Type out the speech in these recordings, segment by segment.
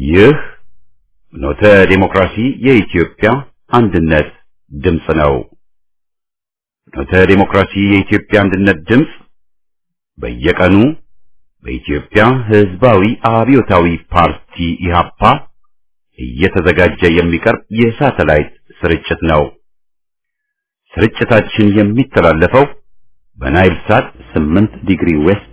ይህ ኖተ ዴሞክራሲ የኢትዮጵያ አንድነት ድምፅ ነው። ኖተ ዴሞክራሲ የኢትዮጵያ አንድነት ድምፅ በየቀኑ በኢትዮጵያ ሕዝባዊ አብዮታዊ ፓርቲ ኢህአፓ እየተዘጋጀ የሚቀርብ የሳተላይት ስርጭት ነው። ስርጭታችን የሚተላለፈው በናይል ሳት 8 ዲግሪ ዌስት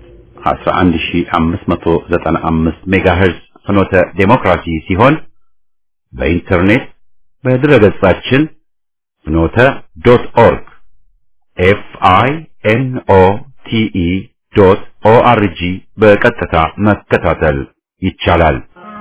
11595 ሜጋሄርዝ ፍኖተ ዴሞክራሲ ሲሆን በኢንተርኔት በድረገጻችን ፍኖተ ዶት ኦርግ ኤፍ አይ ኤን ኦ ቲ ኢ ዶት ኦ አር ጂ በቀጥታ መከታተል ይቻላል።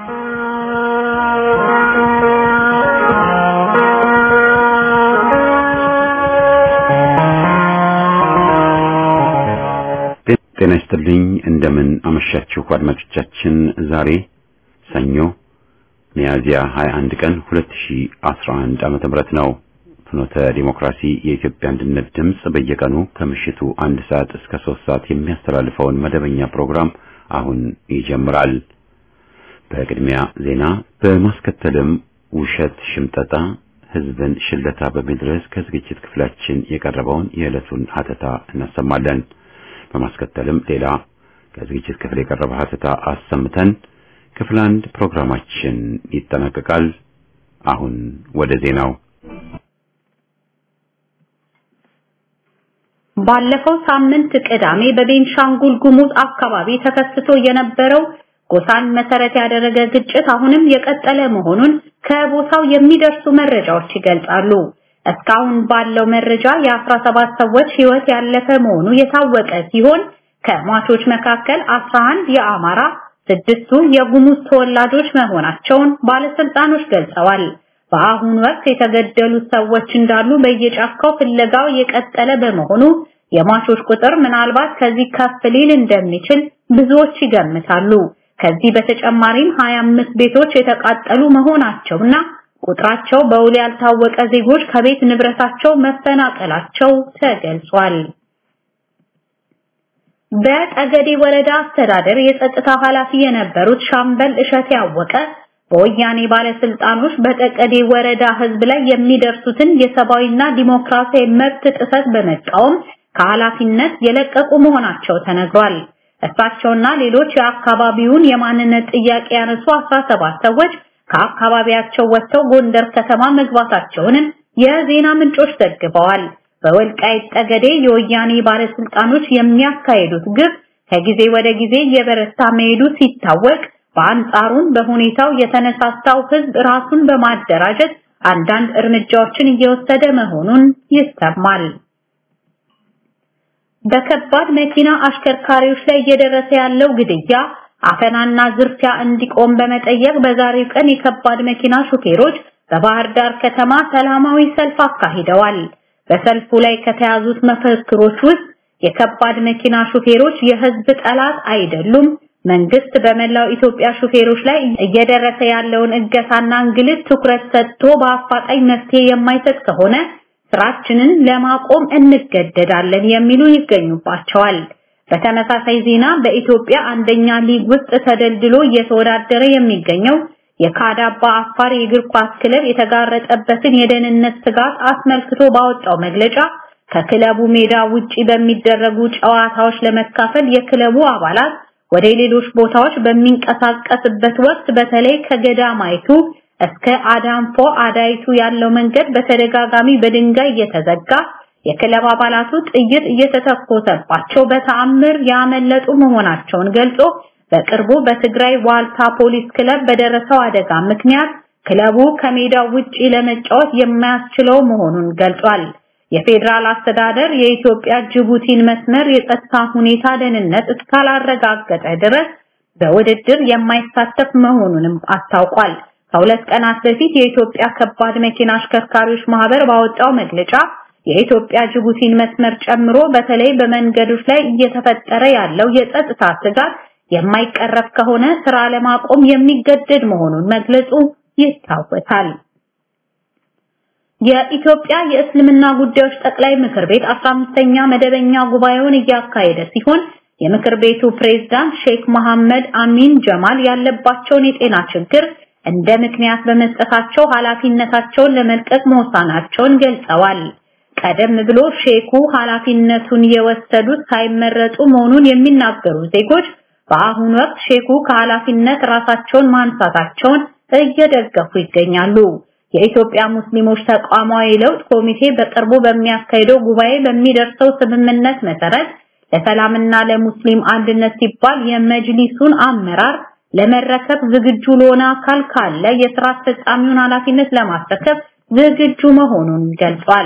ጤና ይስጥልኝ። እንደምን አመሻችሁ አድማጮቻችን። ዛሬ ሰኞ ሚያዝያ 21 ቀን 2011 ዓመተ ምህረት ነው። ፍኖተ ዲሞክራሲ የኢትዮጵያ አንድነት ድምፅ በየቀኑ ከምሽቱ አንድ ሰዓት እስከ ሶስት ሰዓት የሚያስተላልፈውን መደበኛ ፕሮግራም አሁን ይጀምራል። በቅድሚያ ዜና፣ በማስከተልም ውሸት፣ ሽምጠጣ፣ ህዝብን ሽለታ በሚል ርዕስ ከዝግጅት ክፍላችን የቀረበውን የዕለቱን ሀተታ እናሰማለን። በማስከተልም ሌላ ከዝግጅት ክፍል የቀረበ ሀተታ አሰምተን ክፍል አንድ ፕሮግራማችን ይጠናቀቃል። አሁን ወደ ዜናው። ባለፈው ሳምንት ቅዳሜ በቤንሻንጉል ጉሙዝ አካባቢ ተከስቶ የነበረው ጎሳን መሰረት ያደረገ ግጭት አሁንም የቀጠለ መሆኑን ከቦታው የሚደርሱ መረጃዎች ይገልጻሉ። እስካሁን ባለው መረጃ የ17 ሰዎች ህይወት ያለፈ መሆኑ የታወቀ ሲሆን ከሟቾች መካከል 11 የአማራ፣ ስድስቱ የጉሙዝ ተወላጆች መሆናቸውን ባለስልጣኖች ገልጸዋል። በአሁኑ ወቅት የተገደሉት ሰዎች እንዳሉ በየጫካው ፍለጋው የቀጠለ በመሆኑ የሟቾች ቁጥር ምናልባት ከዚህ ከፍ ሊል እንደሚችል ብዙዎች ይገምታሉ። ከዚህ በተጨማሪም 25 ቤቶች የተቃጠሉ መሆናቸውና ቁጥራቸው በውል ያልታወቀ ዜጎች ከቤት ንብረታቸው መፈናቀላቸው ተገልጿል። በጠገዴ ወረዳ አስተዳደር የጸጥታ ኃላፊ የነበሩት ሻምበል እሸት ያወቀ በወያኔ ባለስልጣኖች በጠገዴ ወረዳ ህዝብ ላይ የሚደርሱትን የሰብአዊና ዲሞክራሲያዊ መብት ጥሰት በመቃወም ከኃላፊነት የለቀቁ መሆናቸው ተነግሯል። እሳቸውና ሌሎች የአካባቢውን የማንነት ጥያቄ ያነሱ 17 ሰዎች ከአካባቢያቸው ወጥተው ጎንደር ከተማ መግባታቸውንም የዜና ምንጮች ዘግበዋል። በወልቃይት ጠገዴ የወያኔ ባለስልጣኖች የሚያካሄዱት ግፍ ከጊዜ ወደ ጊዜ እየበረታ መሄዱ ሲታወቅ፣ በአንጻሩም በሁኔታው የተነሳሳው ህዝብ ራሱን በማደራጀት አንዳንድ እርምጃዎችን እየወሰደ መሆኑን ይሰማል። በከባድ መኪና አሽከርካሪዎች ላይ እየደረሰ ያለው ግድያ አፈናና ዝርፊያ እንዲቆም በመጠየቅ በዛሬው ቀን የከባድ መኪና ሹፌሮች በባህር ዳር ከተማ ሰላማዊ ሰልፍ አካሂደዋል። በሰልፉ ላይ ከተያዙት መፈክሮች ውስጥ የከባድ መኪና ሹፌሮች የህዝብ ጠላት አይደሉም፣ መንግስት በመላው ኢትዮጵያ ሹፌሮች ላይ እየደረሰ ያለውን እገታና እንግልት ትኩረት ሰጥቶ በአፋጣኝ መፍትሄ የማይሰጥ ከሆነ ስራችንን ለማቆም እንገደዳለን የሚሉ ይገኙባቸዋል። በተመሳሳይ ዜና በኢትዮጵያ አንደኛ ሊግ ውስጥ ተደልድሎ እየተወዳደረ የሚገኘው የካዳባ አፋር የእግር ኳስ ክለብ የተጋረጠበትን የደህንነት ስጋት አስመልክቶ ባወጣው መግለጫ ከክለቡ ሜዳ ውጪ በሚደረጉ ጨዋታዎች ለመካፈል የክለቡ አባላት ወደ ሌሎች ቦታዎች በሚንቀሳቀስበት ወቅት በተለይ ከገዳማይቱ እስከ አዳንፎ አዳይቱ ያለው መንገድ በተደጋጋሚ በድንጋይ እየተዘጋ የክለብ አባላቱ ጥይት እየተተኮሰባቸው በተአምር ያመለጡ መሆናቸውን ገልጾ በቅርቡ በትግራይ ዋልታ ፖሊስ ክለብ በደረሰው አደጋ ምክንያት ክለቡ ከሜዳው ውጪ ለመጫወት የማያስችለው መሆኑን ገልጿል። የፌዴራል አስተዳደር የኢትዮጵያ ጅቡቲን መስመር የጸጥታ ሁኔታ ደህንነት እስካላረጋገጠ ድረስ በውድድር የማይሳተፍ መሆኑንም አስታውቋል። ከሁለት ቀናት በፊት የኢትዮጵያ ከባድ መኪና አሽከርካሪዎች ማህበር ባወጣው መግለጫ የኢትዮጵያ ጅቡቲን መስመር ጨምሮ በተለይ በመንገዶች ላይ እየተፈጠረ ያለው የጸጥታ ስጋት የማይቀረፍ ከሆነ ስራ ለማቆም የሚገደድ መሆኑን መግለጹ ይታወሳል። የኢትዮጵያ የእስልምና ጉዳዮች ጠቅላይ ምክር ቤት 15ኛ መደበኛ ጉባኤውን እያካሄደ ሲሆን የምክር ቤቱ ፕሬዝዳንት ሼክ መሐመድ አሚን ጀማል ያለባቸውን የጤና ችግር እንደ ምክንያት በመስጠታቸው ኃላፊነታቸውን ለመልቀቅ መወሰናቸውን ገልጸዋል። ቀደም ብሎ ሼኩ ኃላፊነቱን የወሰዱት ሳይመረጡ መሆኑን የሚናገሩ ዜጎች በአሁኑ ወቅት ሼኩ ከኃላፊነት ራሳቸውን ማንሳታቸውን እየደገፉ ይገኛሉ። የኢትዮጵያ ሙስሊሞች ተቋማዊ ለውጥ ኮሚቴ በቅርቡ በሚያካሂደው ጉባኤ በሚደርሰው ስምምነት መሰረት ለሰላምና ለሙስሊም አንድነት ሲባል የመጅሊሱን አመራር ለመረከብ ዝግጁ ለሆነ አካል ካለ የስራ አስፈጻሚውን ኃላፊነት ለማስረከብ ዝግጁ መሆኑን ገልጿል።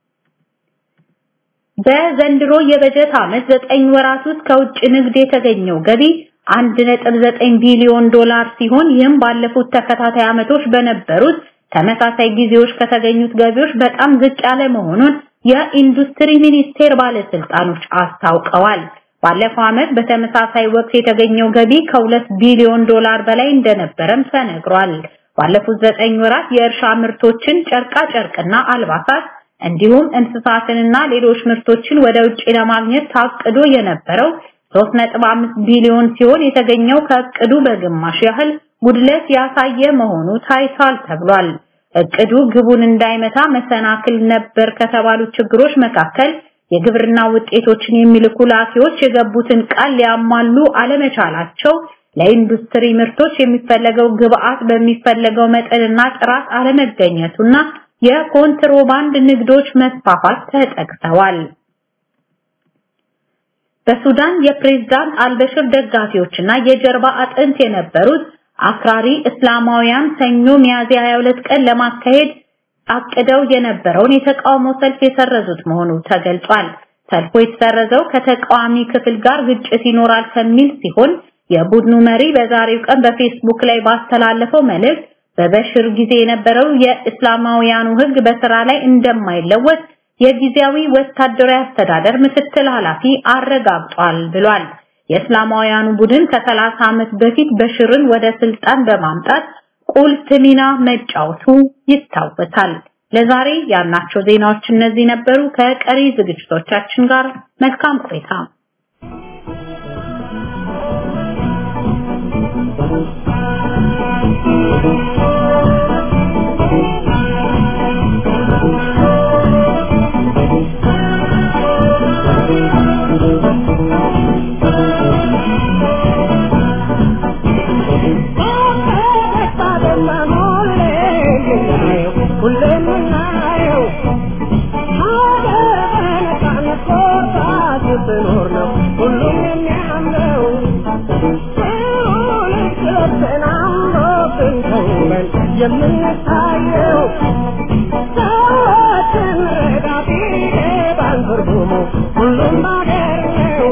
በዘንድሮ የበጀት ዓመት ዘጠኝ ወራት ውስጥ ከውጭ ንግድ የተገኘው ገቢ 1.9 ቢሊዮን ዶላር ሲሆን ይህም ባለፉት ተከታታይ ዓመቶች በነበሩት ተመሳሳይ ጊዜዎች ከተገኙት ገቢዎች በጣም ዝቅ ያለ መሆኑን የኢንዱስትሪ ሚኒስቴር ባለስልጣኖች አስታውቀዋል። ባለፈው ዓመት በተመሳሳይ ወቅት የተገኘው ገቢ ከሁለት ቢሊዮን ዶላር በላይ እንደነበረም ተነግሯል። ባለፉት ዘጠኝ ወራት የእርሻ ምርቶችን፣ ጨርቃ ጨርቅና አልባሳት እንዲሁም እንስሳትንና ሌሎች ምርቶችን ወደ ውጭ ለማግኘት ታቅዶ የነበረው 3.5 ቢሊዮን ሲሆን የተገኘው ከእቅዱ በግማሽ ያህል ጉድለት ያሳየ መሆኑ ታይቷል ተብሏል። እቅዱ ግቡን እንዳይመታ መሰናክል ነበር ከተባሉት ችግሮች መካከል የግብርና ውጤቶችን የሚልኩ ላኪዎች የገቡትን ቃል ሊያሟሉ አለመቻላቸው፣ ለኢንዱስትሪ ምርቶች የሚፈለገው ግብአት በሚፈለገው መጠንና ጥራት አለመገኘቱና የኮንትሮባንድ ንግዶች መስፋፋት ተጠቅሰዋል። በሱዳን የፕሬዝዳንት አልበሽር ደጋፊዎችና የጀርባ አጥንት የነበሩት አክራሪ እስላማውያን ሰኞ ሚያዝያ 22 ቀን ለማካሄድ አቅደው የነበረውን የተቃውሞ ሰልፍ የሰረዙት መሆኑ ተገልጿል። ሰልፉ የተሰረዘው ከተቃዋሚ ክፍል ጋር ግጭት ይኖራል ከሚል ሲሆን የቡድኑ መሪ በዛሬው ቀን በፌስቡክ ላይ ባስተላለፈው መልእክት በበሽር ጊዜ የነበረው የእስላማውያኑ ሕግ በስራ ላይ እንደማይለወጥ የጊዜያዊ ወታደራዊ አስተዳደር ምክትል ኃላፊ አረጋግጧል ብሏል። የእስላማውያኑ ቡድን ከ30 ዓመት በፊት በሽርን ወደ ስልጣን በማምጣት ቁልፍ ሚና መጫወቱ ይታወሳል። ለዛሬ ያልናቸው ዜናዎች እነዚህ ነበሩ። ከቀሪ ዝግጅቶቻችን ጋር መልካም ቆይታ። የምንታየው ሰዎችን ረዳፊ ባንትርጉሙ ሁሉም ባገር ነው።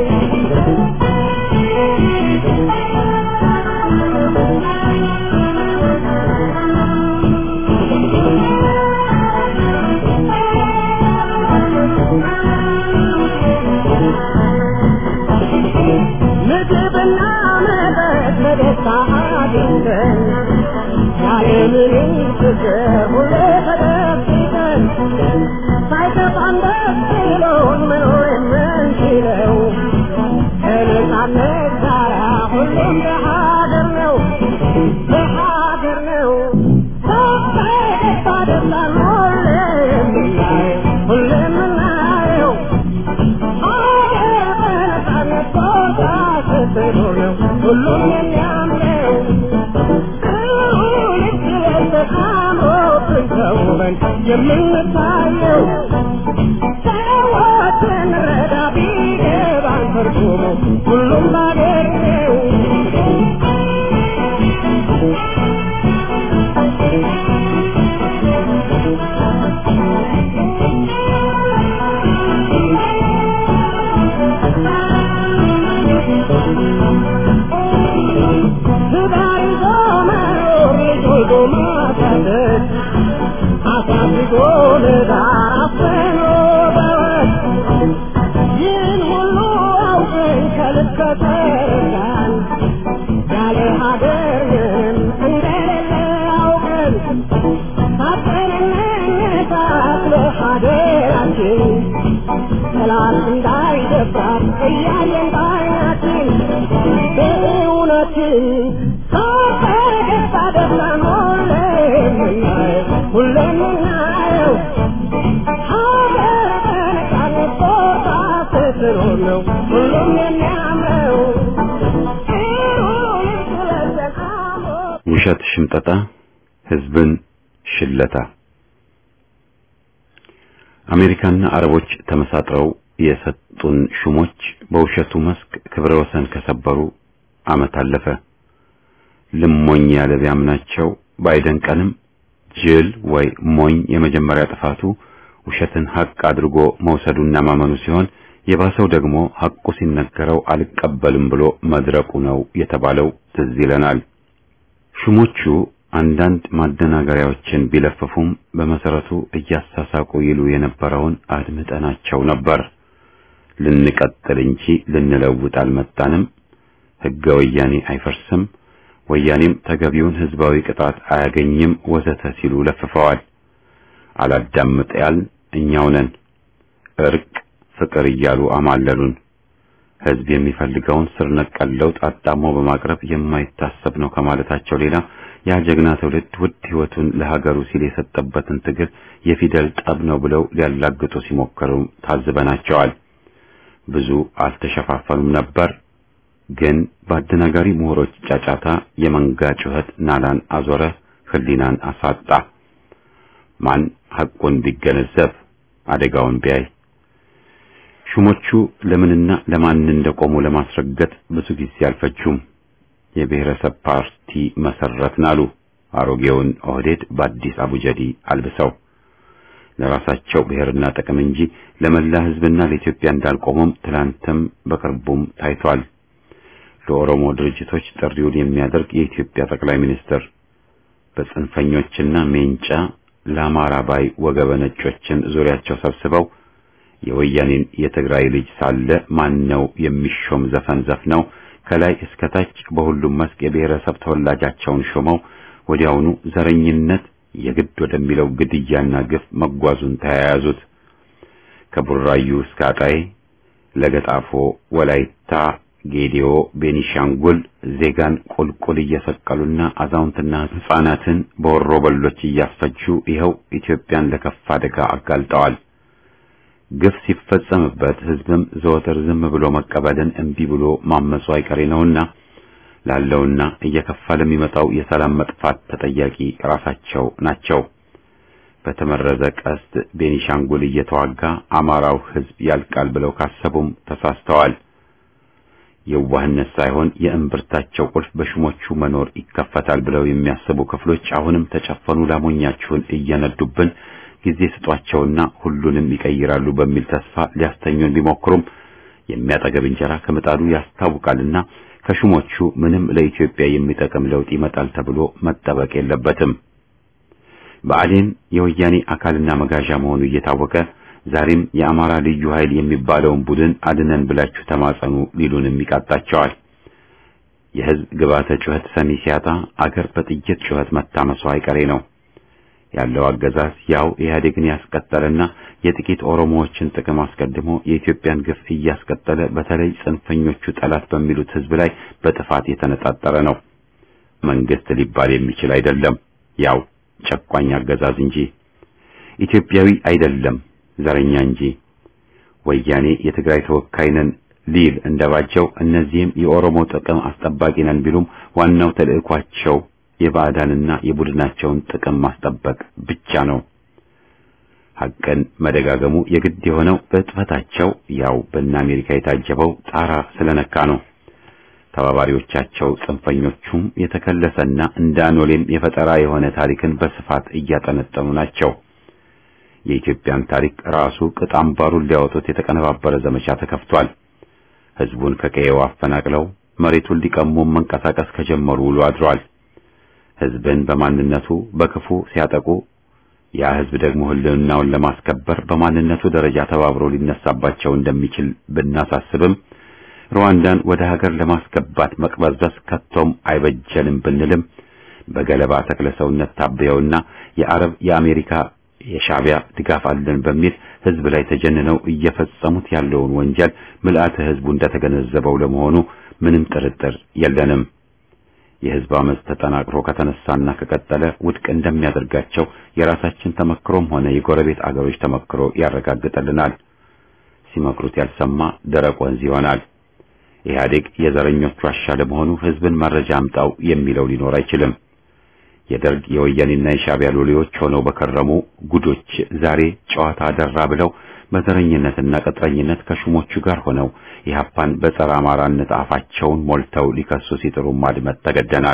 ምግብና መጠጥ በደስታ አግኝተን ያለምንም ችግር ሁሌ ተደብቀን ሳይከፋን ደስ ብሎን መኖር የምንችለው ከነፃነት ጋር ሁሉም በሀገር ነው በሀገር ነው በደስታ ደስታን ሁሌ የምናየው ሁሌ የምናየው ሀገር በነፃነት ቦታ ስትኖር ነው ሁሉም የሚያምረው ተውበን የምንታየው ሰዎችን ረዳ ቢገባን ትርጉሙ ሁሉም ባገር ነው። ትዳር ይዞ መኖር ልጅ ወልዶ ማሳደግ አሳድጎ ለዳር አፍኖ በወግ ይህን ሁሉ አውቀን ከልክ ከተረዳን ያለ ሀገር ምንም እንደሌለ አውቀን ሳጠንነት ለሀገራችን ጠላት እንዳይደፍራት እያየን ባይናችን በእውነትን ሳፈገግታ በደስታን ሁሌም የምናየው ሁሌም የምናየው ሀገር በነፃነት ቦታ ስትኖር ነው ሁሉም የሚያምረው ይሁን ስለዘን አሞ ውሸት ሽምጠጣ፣ ህዝብን ሽለታ። አሜሪካና አረቦች ተመሳጥረው የሰጡን ሹሞች በውሸቱ መስክ ክብረ ወሰን ከሰበሩ ዓመት አለፈ። ልሞኝ ያለ ቢያምናቸው ባይደንቀንም ጅል ወይ ሞኝ የመጀመሪያ ጥፋቱ ውሸትን ሐቅ አድርጎ መውሰዱና ማመኑ ሲሆን የባሰው ደግሞ ሐቁ ሲነገረው አልቀበልም ብሎ መድረቁ ነው የተባለው ትዝ ይለናል። ሹሞቹ አንዳንድ ማደናገሪያዎችን ቢለፍፉም በመሰረቱ እያሳሳቁ ይሉ የነበረውን አድምጠናቸው ነበር። ልንቀጥል እንጂ ልንለውጥ አልመጣንም፣ ሕገ ወያኔ አይፈርስም፣ ወያኔም ተገቢውን ሕዝባዊ ቅጣት አያገኝም ወዘተ ሲሉ ለፍፈዋል። አላዳምጥ ያልን እኛው ነን። እርቅ፣ ፍቅር እያሉ አማለሉን። ሕዝብ የሚፈልገውን ስር ነቀል ለውጥ አጣሞ በማቅረብ የማይታሰብ ነው ከማለታቸው ሌላ ያ ጀግና ትውልድ ውድ ሕይወቱን ለሀገሩ ሲል የሰጠበትን ትግል የፊደል ጠብ ነው ብለው ሊያላግጡ ሲሞክሩ ታዝበናቸዋል። ብዙ አልተሸፋፈኑም ነበር፣ ግን በአደናጋሪ ምሁሮች ጫጫታ የመንጋ ጩኸት ናላን አዞረ፣ ሕሊናን አሳጣ። ማን ሐቁን ቢገነዘብ አደጋውን ቢያይ ሹሞቹ ለምንና ለማን እንደቆሙ ለማስረገጥ ብዙ ጊዜ አልፈጁም። የብሔረሰብ ፓርቲ መሰረትን አሉ። አሮጌውን ኦህዴድ በአዲስ አቡጀዲ አልብሰው ለራሳቸው ብሔርና ጥቅም እንጂ ለመላ ሕዝብና ለኢትዮጵያ እንዳልቆሙም ትላንትም በቅርቡም ታይቷል። ለኦሮሞ ድርጅቶች ጥሪውን የሚያደርግ የኢትዮጵያ ጠቅላይ ሚኒስትር በጽንፈኞችና ሜንጫ ለአማራ ባይ ወገበ ነጮችን ዙሪያቸው ሰብስበው የወያኔን የትግራይ ልጅ ሳለ ማን ነው የሚሾም ዘፈን ዘፍነው ከላይ እስከ ታች በሁሉም መስክ የብሔረሰብ ተወላጃቸውን ሾመው ወዲያውኑ ዘረኝነት የግድ ወደሚለው ግድያና ግፍ መጓዙን ተያያዙት። ከቡራዩ እስከ አጣዬ፣ ለገጣፎ፣ ወላይታ፣ ጌዲዮ፣ ቤኒሻንጉል ዜጋን ቁልቁል እየሰቀሉና አዛውንትና ሕፃናትን በወሮ በሎች እያስፈጁ ይኸው ኢትዮጵያን ለከፋ አደጋ አጋልጠዋል። ግፍ ሲፈጸምበት ሕዝብም ዘወትር ዝም ብሎ መቀበልን እምቢ ብሎ ማመፁ አይቀሬ ነውና ላለውና እየከፋ ለሚመጣው የሰላም መጥፋት ተጠያቂ ራሳቸው ናቸው። በተመረዘ ቀስት ቤኒሻንጉል እየተዋጋ አማራው ሕዝብ ያልቃል ብለው ካሰቡም ተሳስተዋል። የዋህነት ሳይሆን የእምብርታቸው ቁልፍ በሹሞቹ መኖር ይከፈታል ብለው የሚያስቡ ክፍሎች አሁንም ተጨፈኑ ላሞኛችሁን እየነዱብን ጊዜ ስጧቸውና ሁሉንም ይቀይራሉ በሚል ተስፋ ሊያስተኙን ቢሞክሩም የሚያጠገብ እንጀራ ከምጣዱ ያስታውቃልና ከሹሞቹ ምንም ለኢትዮጵያ የሚጠቅም ለውጥ ይመጣል ተብሎ መጠበቅ የለበትም። ብአዴን የወያኔ አካልና መጋዣ መሆኑ እየታወቀ ዛሬም የአማራ ልዩ ኃይል የሚባለውን ቡድን አድነን ብላችሁ ተማጸኑ ሊሉንም ይቃጣቸዋል። የሕዝብ ግባተ ጩኸት ሰሚ ሲያጣ አገር በጥይት ጩኸት መታመሷ አይቀሬ ነው። ያለው አገዛዝ ያው ኢህአዴግን ያስቀጠለና የጥቂት ኦሮሞዎችን ጥቅም አስቀድሞ የኢትዮጵያን ግፍ እያስቀጠለ በተለይ ጽንፈኞቹ ጠላት በሚሉት ሕዝብ ላይ በጥፋት የተነጣጠረ ነው። መንግስት ሊባል የሚችል አይደለም፣ ያው ጨቋኝ አገዛዝ እንጂ ኢትዮጵያዊ አይደለም፣ ዘረኛ እንጂ። ወያኔ የትግራይ ተወካይ ነን ሊል እንደባቸው እነዚህም የኦሮሞ ጥቅም አስጠባቂ ነን ቢሉም ዋናው ተልዕኳቸው የባዕዳንና የቡድናቸውን ጥቅም ማስጠበቅ ብቻ ነው። ሐቅን መደጋገሙ የግድ የሆነው በጥፈታቸው ያው በእነ አሜሪካ የታጀበው ጣራ ስለነካ ነው። ተባባሪዎቻቸው ጽንፈኞቹም የተከለሰና እንደ አኖሌም የፈጠራ የሆነ ታሪክን በስፋት እያጠነጠኑ ናቸው። የኢትዮጵያን ታሪክ ራሱ ቅጥ አምባሩን ሊያወጡት የተቀነባበረ ዘመቻ ተከፍቷል። ሕዝቡን ከቀየው አፈናቅለው መሬቱን ሊቀሙ መንቀሳቀስ ከጀመሩ ውሎ አድሯል። ሕዝብን በማንነቱ በክፉ ሲያጠቁ ያ ሕዝብ ደግሞ ሕልውናውን ለማስከበር በማንነቱ ደረጃ ተባብሮ ሊነሳባቸው እንደሚችል ብናሳስብም ሩዋንዳን ወደ ሀገር ለማስገባት መቅበዝበዝ ከቶም አይበጀንም ብንልም በገለባ ተክለ ሰውነት ታበየውና የአረብ የአሜሪካ የሻዕቢያ ድጋፍ አለን በሚል ሕዝብ ላይ ተጀንነው እየፈጸሙት ያለውን ወንጀል ምልአተ ሕዝቡ እንደተገነዘበው ለመሆኑ ምንም ጥርጥር የለንም። የህዝብ አመፅ ተጠናክሮ ከተነሳና ከቀጠለ ውድቅ እንደሚያደርጋቸው የራሳችን ተመክሮም ሆነ የጎረቤት አገሮች ተመክሮ ያረጋግጥልናል። ሲመክሩት ያልሰማ ደረቅ ወንዝ ይሆናል። ኢህአዴግ የዘረኞቹ ዋሻ ለመሆኑ ህዝብን መረጃ አምጣው የሚለው ሊኖር አይችልም። የደርግ የወያኔና የሻዕቢያ ሎሌዎች ሆነው በከረሙ ጉዶች ዛሬ ጨዋታ አደራ ብለው በዘረኝነትና ቅጥረኝነት ከሹሞቹ ጋር ሆነው ኢህአፓን በጸረ አማራነት አፋቸውን ሞልተው ሊከሱ ሲጥሩ ማድመጥ ተገደናል።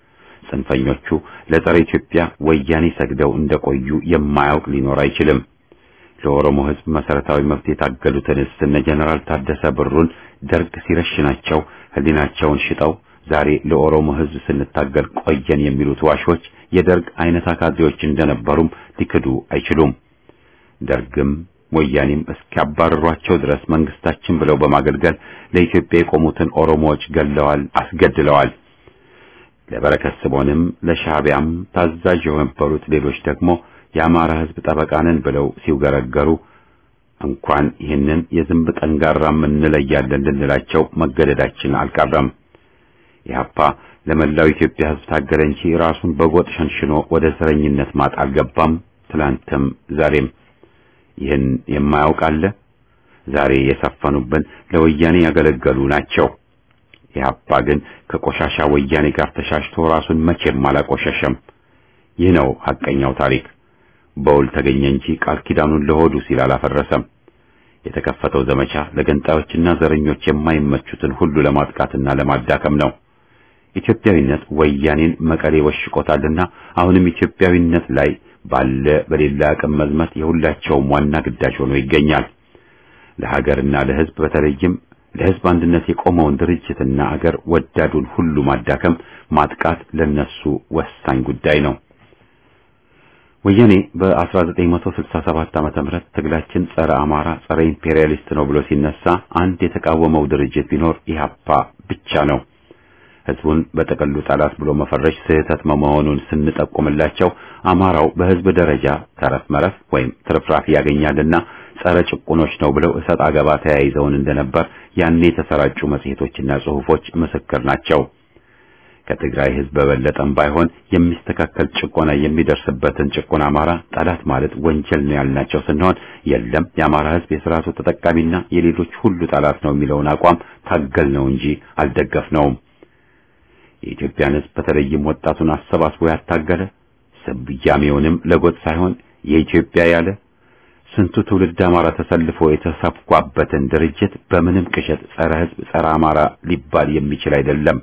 ጽንፈኞቹ ለጸረ ኢትዮጵያ ወያኔ ሰግደው እንደቆዩ የማያውቅ ሊኖር አይችልም። ለኦሮሞ ህዝብ መሰረታዊ መብት የታገሉትንስ እነ ጀነራል ታደሰ ብሩን ደርግ ሲረሽናቸው ህሊናቸውን ሽጠው ዛሬ ለኦሮሞ ህዝብ ስንታገል ቆየን የሚሉት ዋሾች የደርግ አይነት አካዜዎች እንደነበሩም ሊክዱ አይችሉም። ደርግም ወያኔም እስኪያባረሯቸው ድረስ መንግስታችን ብለው በማገልገል ለኢትዮጵያ የቆሙትን ኦሮሞዎች ገለዋል፣ አስገድለዋል። ለበረከት ስምዖንም ለሻዕቢያም ታዛዥ የነበሩት ሌሎች ደግሞ የአማራ ህዝብ ጠበቃንን ብለው ሲውገረገሩ እንኳን ይህንን የዝንብ ጠንጋራም እንለያለን ልንላቸው መገደዳችን አልቀረም። ኢህአፓ ለመላው ኢትዮጵያ ህዝብ ታገለ እንጂ ራሱን በጎጥ ሸንሽኖ ወደ ዘረኝነት ማጥ አልገባም። ትላንትም ዛሬም ይህን የማያውቅ አለ? ዛሬ የሰፈኑብን ለወያኔ ያገለገሉ ናቸው። ኢህአፓ ግን ከቆሻሻ ወያኔ ጋር ተሻሽቶ ራሱን መቼም አላቆሸሸም። ይህ ነው ሐቀኛው ታሪክ። በውል ተገኘ እንጂ ቃል ኪዳኑን ለሆዱ ሲል አላፈረሰም። የተከፈተው ዘመቻ ለገንጣዮችና ዘረኞች የማይመቹትን ሁሉ ለማጥቃትና ለማዳከም ነው። ኢትዮጵያዊነት ወያኔን መቀሌ ወሽቆታልና አሁንም ኢትዮጵያዊነት ላይ ባለ በሌላ አቅም መዝመት የሁላቸውም ዋና ግዳጅ ሆኖ ይገኛል። ለሀገርና ለህዝብ በተለይም ለህዝብ አንድነት የቆመውን ድርጅትና አገር ወዳዱን ሁሉ ማዳከም፣ ማጥቃት ለነሱ ወሳኝ ጉዳይ ነው። ወያኔ በ1967 ዓመተ ምህረት ትግላችን ጸረ አማራ፣ ጸረ ኢምፔሪያሊስት ነው ብሎ ሲነሳ አንድ የተቃወመው ድርጅት ቢኖር ኢህአፓ ብቻ ነው። ህዝቡን በጠቅሉ ጠላት ብሎ መፈረጅ ስህተት መሆኑን ስንጠቁምላቸው አማራው በህዝብ ደረጃ ተረፍ መረፍ ወይም ትርፍራፊ ያገኛልና ጸረ ጭቁኖች ነው ብለው እሰጥ አገባ ተያይዘውን እንደነበር ያኔ የተሰራጩ መጽሔቶችና ጽሑፎች ምስክር ናቸው። ከትግራይ ህዝብ በበለጠም ባይሆን የሚስተካከል ጭቆና የሚደርስበትን ጭቁን አማራ ጠላት ማለት ወንጀል ነው ያልናቸው ስንሆን የለም የአማራ ህዝብ የስርዓቱ ተጠቃሚና የሌሎች ሁሉ ጠላት ነው የሚለውን አቋም ታገል ነው እንጂ አልደገፍነውም። የኢትዮጵያን ህዝብ በተለይም ወጣቱን አሰባስቦ ያታገለ ስያሜውንም ለጎጥ ሳይሆን የኢትዮጵያ ያለ ስንቱ ትውልድ አማራ ተሰልፎ የተሰፋበትን ድርጅት በምንም ቅዠት ጸረ ህዝብ ጸረ አማራ ሊባል የሚችል አይደለም።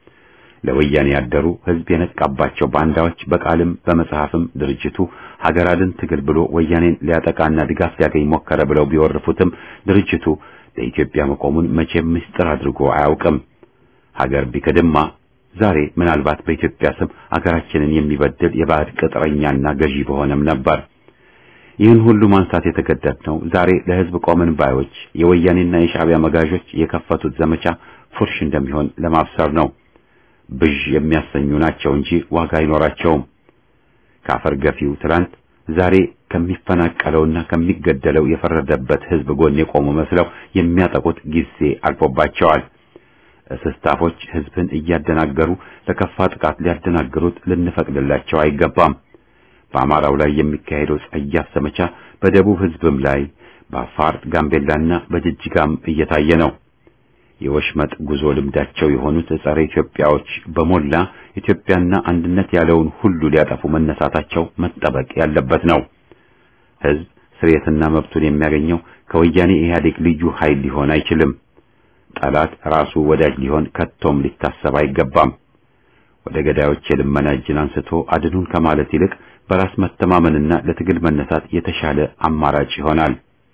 ለወያኔ ያደሩ ህዝብ የነቃባቸው ባንዳዎች በቃልም በመጽሐፍም ድርጅቱ ሀገር አድን ትግል ብሎ ወያኔን ሊያጠቃና ድጋፍ ሊያገኝ ሞከረ ብለው ቢወርፉትም ድርጅቱ ለኢትዮጵያ መቆሙን መቼም ምስጢር አድርጎ አያውቅም። ሀገር ቢክድማ ዛሬ ምናልባት በኢትዮጵያ ስም አገራችንን የሚበድል የባዕድ ቅጥረኛና ገዢ በሆነም ነበር። ይህን ሁሉ ማንሳት የተገደድነው ዛሬ ለህዝብ ቆምን ባዮች የወያኔና የሻዕቢያ መጋዦች የከፈቱት ዘመቻ ፉርሽ እንደሚሆን ለማብሰር ነው። ብዥ የሚያሰኙ ናቸው እንጂ ዋጋ አይኖራቸውም። ካፈር ገፊው ትላንት ዛሬ ከሚፈናቀለውና ከሚገደለው የፈረደበት ህዝብ ጎን የቆሙ መስለው የሚያጠቁት ጊዜ አልፎባቸዋል። እስስታፎች ህዝብን እያደናገሩ ለከፋ ጥቃት ሊያደናግሩት ልንፈቅድላቸው አይገባም። በአማራው ላይ የሚካሄደው ጸያፍ ዘመቻ በደቡብ ህዝብም ላይ በአፋር ጋምቤላና በጅጅጋም እየታየ ነው። የወሽመጥ ጉዞ ልምዳቸው የሆኑት ጸረ ኢትዮጵያዎች በሞላ ኢትዮጵያና አንድነት ያለውን ሁሉ ሊያጠፉ መነሳታቸው መጠበቅ ያለበት ነው። ህዝብ ስርየትና መብቱን የሚያገኘው ከወያኔ ኢህአዴግ ልዩ ኃይል ሊሆን አይችልም። ጠላት ራሱ ወዳጅ ሊሆን ከቶም ሊታሰብ አይገባም። ወደ ገዳዮች የልመና እጅን አንስቶ አድኑን ከማለት ይልቅ በራስ መተማመንና ለትግል መነሳት የተሻለ አማራጭ ይሆናል።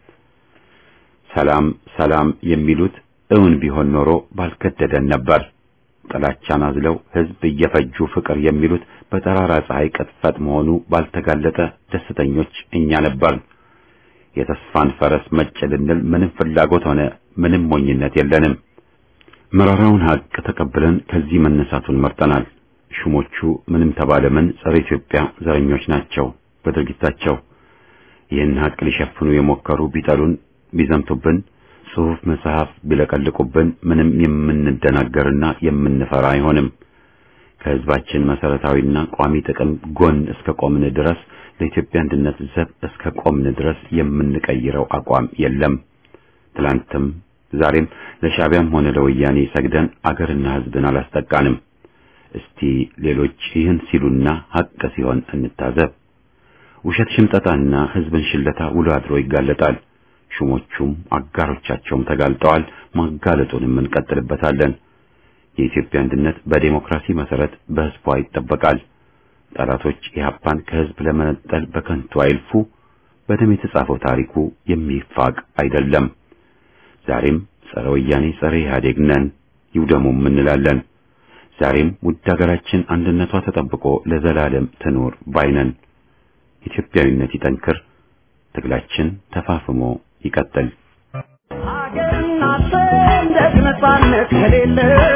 ሰላም ሰላም የሚሉት እውን ቢሆን ኖሮ ባልከደደን ነበር። ጥላቻን አዝለው ህዝብ እየፈጁ ፍቅር የሚሉት በጠራራ ፀሐይ ቅጥፈት መሆኑ ባልተጋለጠ ደስተኞች እኛ ነበር። የተስፋን ፈረስ መጭ ልንል ምንም ፍላጎት ሆነ ምንም ሞኝነት የለንም። መራራውን ሀቅ ተቀብለን ከዚህ መነሳቱን መርጠናል። ሹሞቹ ምንም ተባለ ምን ጸረ ኢትዮጵያ ዘረኞች ናቸው በድርጊታቸው። ይህን ሀቅ ሊሸፍኑ የሞከሩ ቢጠሉን፣ ቢዘምቱብን፣ ጽሑፍ መጽሐፍ ቢለቀልቁብን ምንም የምንደናገርና የምንፈራ አይሆንም። ከህዝባችን መሰረታዊና ቋሚ ጥቅም ጎን እስከ ቆምን ድረስ ለኢትዮጵያ አንድነት ዘብ እስከ ቆምን ድረስ የምንቀይረው አቋም የለም። ትላንትም ዛሬም ለሻዕቢያም ሆነ ለወያኔ ሰግደን አገርና ህዝብን አላስጠቃንም። እስቲ ሌሎች ይህን ሲሉና ሐቅ ሲሆን እንታዘብ። ውሸት ሽምጠታና ህዝብን ሽለታ ውሎ አድሮ ይጋለጣል። ሹሞቹም አጋሮቻቸውም ተጋልጠዋል። ማጋለጡንም እንቀጥልበታለን። የኢትዮጵያ አንድነት በዴሞክራሲ መሰረት በህዝቧ ይጠበቃል። ጠላቶች ኢህአፓን ከህዝብ ለመነጠል በከንቱ አይልፉ። በደም የተጻፈው ታሪኩ የሚፋቅ አይደለም። ዛሬም ጸረ ወያኔ ጸረ ኢህአዴግ ነን፣ ይውደሙም እንላለን። ዛሬም ውድ ሀገራችን አንድነቷ ተጠብቆ ለዘላለም ትኑር ባይነን። ኢትዮጵያዊነት ይጠንክር፣ ትግላችን ተፋፍሞ ይቀጥል። ሀገርና ሰንደቅ ነፃነት ከሌለ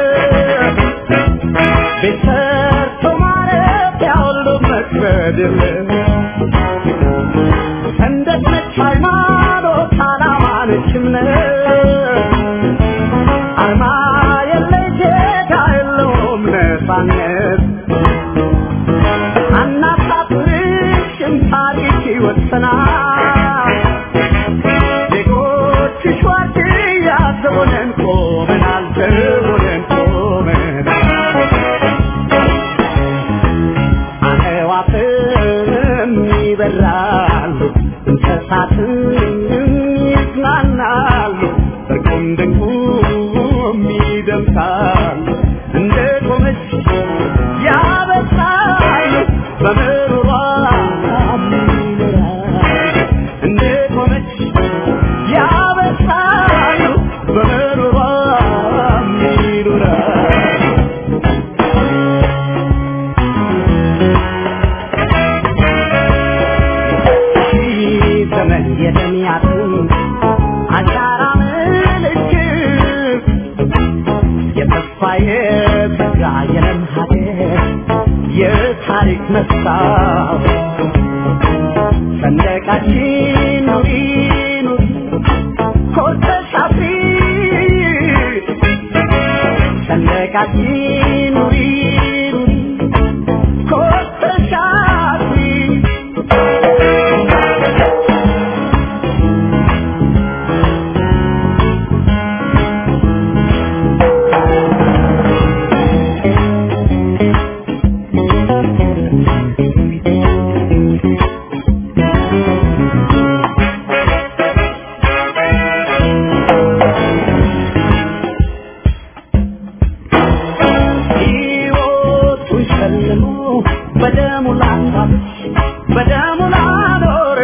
ቤት ሰርቶ ማረፊያ ሁሉ መክበድ የለ ሰንደቅ ነች ሃይማኖት፣ ዓላማ ነች እምነት አርማ የለሽ ዜጋ የለውም ነፃነት አናሳፍርሽም ታሪክ ይወሰናል ዜጎችሽ ዋርድያ ዘቦነን ቆመናል ዘቦነን ቆመናል አዕዋፍም ይበራሉ እንስሳትም ይዝናናሉ እርቁም ድንቁም ይደምሳሉ እንደ ቆመች ያበሳሉ በምሩሯ ይኖራሉ እንደ ቆመች ያበሳሉ በምሩሯ ይኖራሉ ዘመን የደሚያትን አሻራ ምልክት የተስፋ የተጋ የለም ሀገር የታሪክ መስታወት ሰንደቃችን ኑሪ ኑሪ ኮርተሽ አፍሪ ሰንደቃችን ኑሪ ኑሪ ኮርተሽ አፍሪ ሕይወቱን ሸልሞ በደሙ ላሳብሽ በደሙ ላኖር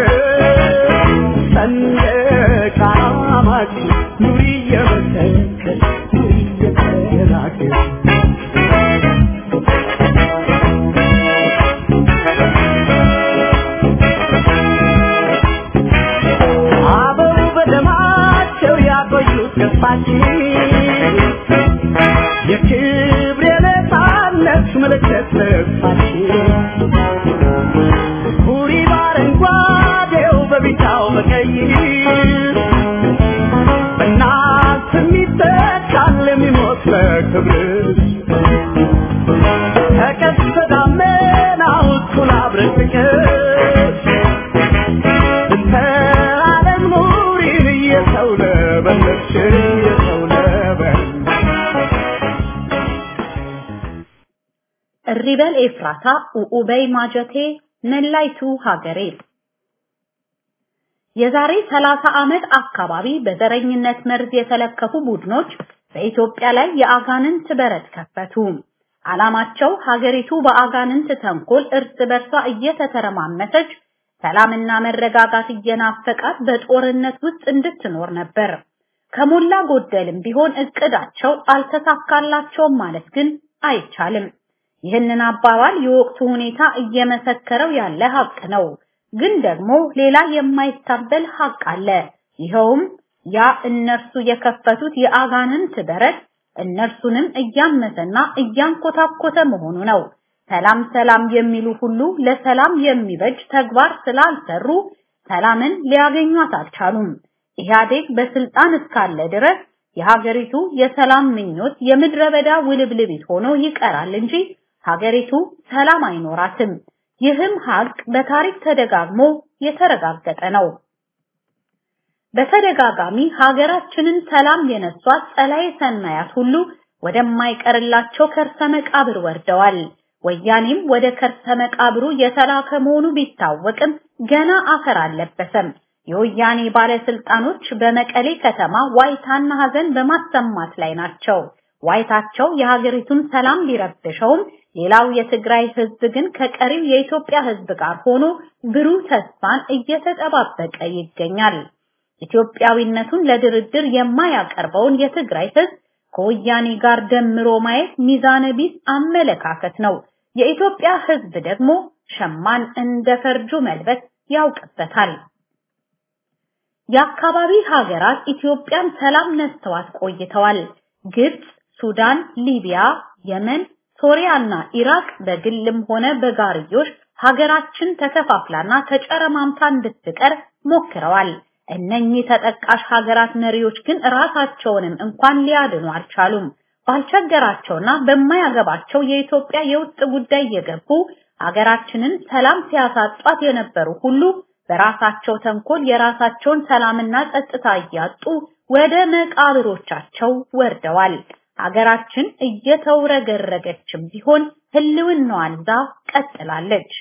ሰንደቅ ዓላማችን ኑሪ እየመሰከር ኑሪ እየተናገር አበው በደማቸው ያቆዩት ገጽታችን የክብር የነፃነት ምልክት ልብሳችን ሁሪ በአረንጓዴው በቢጫው በቀይ በእናት የሚተካል የሚሞት ለክብር ተቀስተ ደመናው እኩል አብረን ፍቅር እንተ ዓለም ኑሪን እየሰው ለበለች እየሰው ለበለች እሪበል ኤፍራታ ኡኡበይ ማጀቴ መላይቱ ሀገሬ የዛሬ 30 ዓመት አካባቢ በዘረኝነት መርዝ የተለከፉ ቡድኖች በኢትዮጵያ ላይ የአጋንንት በረት ከፈቱ። ዓላማቸው ሀገሪቱ በአጋንንት ተንኮል እርስ በርሷ እየተተረማመሰች ሰላምና መረጋጋት እየናፈቃት በጦርነት ውስጥ እንድትኖር ነበር። ከሞላ ጎደልም ቢሆን እቅዳቸው አልተሳካላቸውም ማለት ግን አይቻልም። ይህንን አባባል የወቅቱ ሁኔታ እየመሰከረው ያለ ሀቅ ነው። ግን ደግሞ ሌላ የማይታበል ሀቅ አለ። ይኸውም ያ እነርሱ የከፈቱት የአጋንንት በረት እነርሱንም እያመሰና እያንኮታኮተ መሆኑ ነው። ሰላም ሰላም የሚሉ ሁሉ ለሰላም የሚበጅ ተግባር ስላልሰሩ ሰላምን ሊያገኟት አልቻሉም። ኢህአዴግ በስልጣን እስካለ ድረስ የሀገሪቱ የሰላም ምኞት የምድረ በዳ ውልብልቢት ሆኖ ይቀራል እንጂ ሀገሪቱ ሰላም አይኖራትም። ይህም ሀቅ በታሪክ ተደጋግሞ የተረጋገጠ ነው። በተደጋጋሚ ሀገራችንን ሰላም የነሷት ጸላዬ ሰናያት ሁሉ ወደማይቀርላቸው ከርሰ መቃብር ወርደዋል። ወያኔም ወደ ከርሰ መቃብሩ የተላከ መሆኑ ቢታወቅም ገና አፈር አልለበሰም። የወያኔ ባለስልጣኖች በመቀሌ ከተማ ዋይታና ሀዘን በማሰማት ላይ ናቸው። ዋይታቸው የሀገሪቱን ሰላም ቢረብሸውም ሌላው የትግራይ ህዝብ ግን ከቀሪው የኢትዮጵያ ህዝብ ጋር ሆኖ ብሩህ ተስፋን እየተጠባበቀ ይገኛል። ኢትዮጵያዊነቱን ለድርድር የማያቀርበውን የትግራይ ህዝብ ከወያኔ ጋር ደምሮ ማየት ሚዛነ ቢስ አመለካከት ነው። የኢትዮጵያ ህዝብ ደግሞ ሸማን እንደ ፈርጁ መልበስ ያውቅበታል። የአካባቢ ሀገራት ኢትዮጵያን ሰላም ነስተዋት ቆይተዋል። ግብጽ፣ ሱዳን፣ ሊቢያ፣ የመን፣ ሶሪያና ኢራቅ በግልም ሆነ በጋርዮሽ ሀገራችን ተከፋፍላና ተጨረማምታ እንድትቀር ሞክረዋል። እነኚህ ተጠቃሽ ሀገራት መሪዎች ግን ራሳቸውንም እንኳን ሊያድኑ አልቻሉም። ባልቸገራቸውና በማያገባቸው የኢትዮጵያ የውስጥ ጉዳይ የገቡ ሀገራችንን ሰላም ሲያሳጧት የነበሩ ሁሉ በራሳቸው ተንኮል የራሳቸውን ሰላምና ጸጥታ እያጡ ወደ መቃብሮቻቸው ወርደዋል። ሀገራችን እየተውረገረገችም ቢሆን ህልውናዋን ይዛ ቀጥላለች።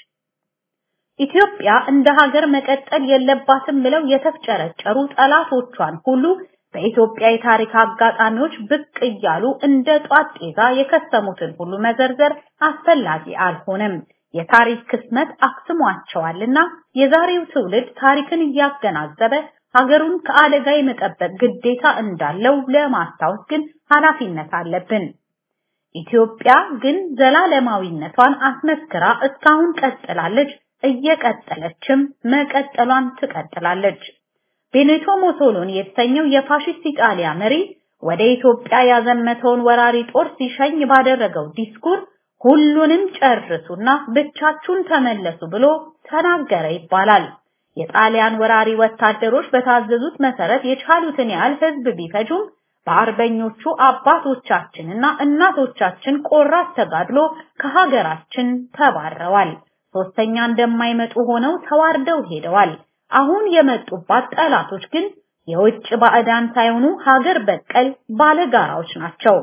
ኢትዮጵያ እንደ ሀገር መቀጠል የለባትም ብለው የተፍጨረጨሩ ጠላቶቿን ሁሉ በኢትዮጵያ የታሪክ አጋጣሚዎች ብቅ እያሉ እንደ ጧት ጤዛ የከሰሙትን ሁሉ መዘርዘር አስፈላጊ አልሆነም። የታሪክ ክስመት አክስሟቸዋልና የዛሬው ትውልድ ታሪክን እያገናዘበ ሀገሩን ከአደጋ የመጠበቅ ግዴታ እንዳለው ለማስታወስ ግን ኃላፊነት አለብን። ኢትዮጵያ ግን ዘላለማዊነቷን አስመስክራ እስካሁን ቀጥላለች፣ እየቀጠለችም መቀጠሏን ትቀጥላለች። ቤኔቶ ሞሶሎኒ የተሰኘው የፋሽስት ኢጣሊያ መሪ ወደ ኢትዮጵያ ያዘመተውን ወራሪ ጦር ሲሸኝ ባደረገው ዲስኩር ሁሉንም ጨርሱና ብቻችሁን ተመለሱ ብሎ ተናገረ ይባላል። የጣሊያን ወራሪ ወታደሮች በታዘዙት መሰረት የቻሉትን ያህል ህዝብ ቢፈጁም በአርበኞቹ አባቶቻችንና እናቶቻችን ቆራት ተጋድሎ ከሀገራችን ተባረዋል። ሶስተኛ እንደማይመጡ ሆነው ተዋርደው ሄደዋል። አሁን የመጡባት ጠላቶች ግን የውጭ ባዕዳን ሳይሆኑ ሀገር በቀል ባለጋራዎች ናቸው።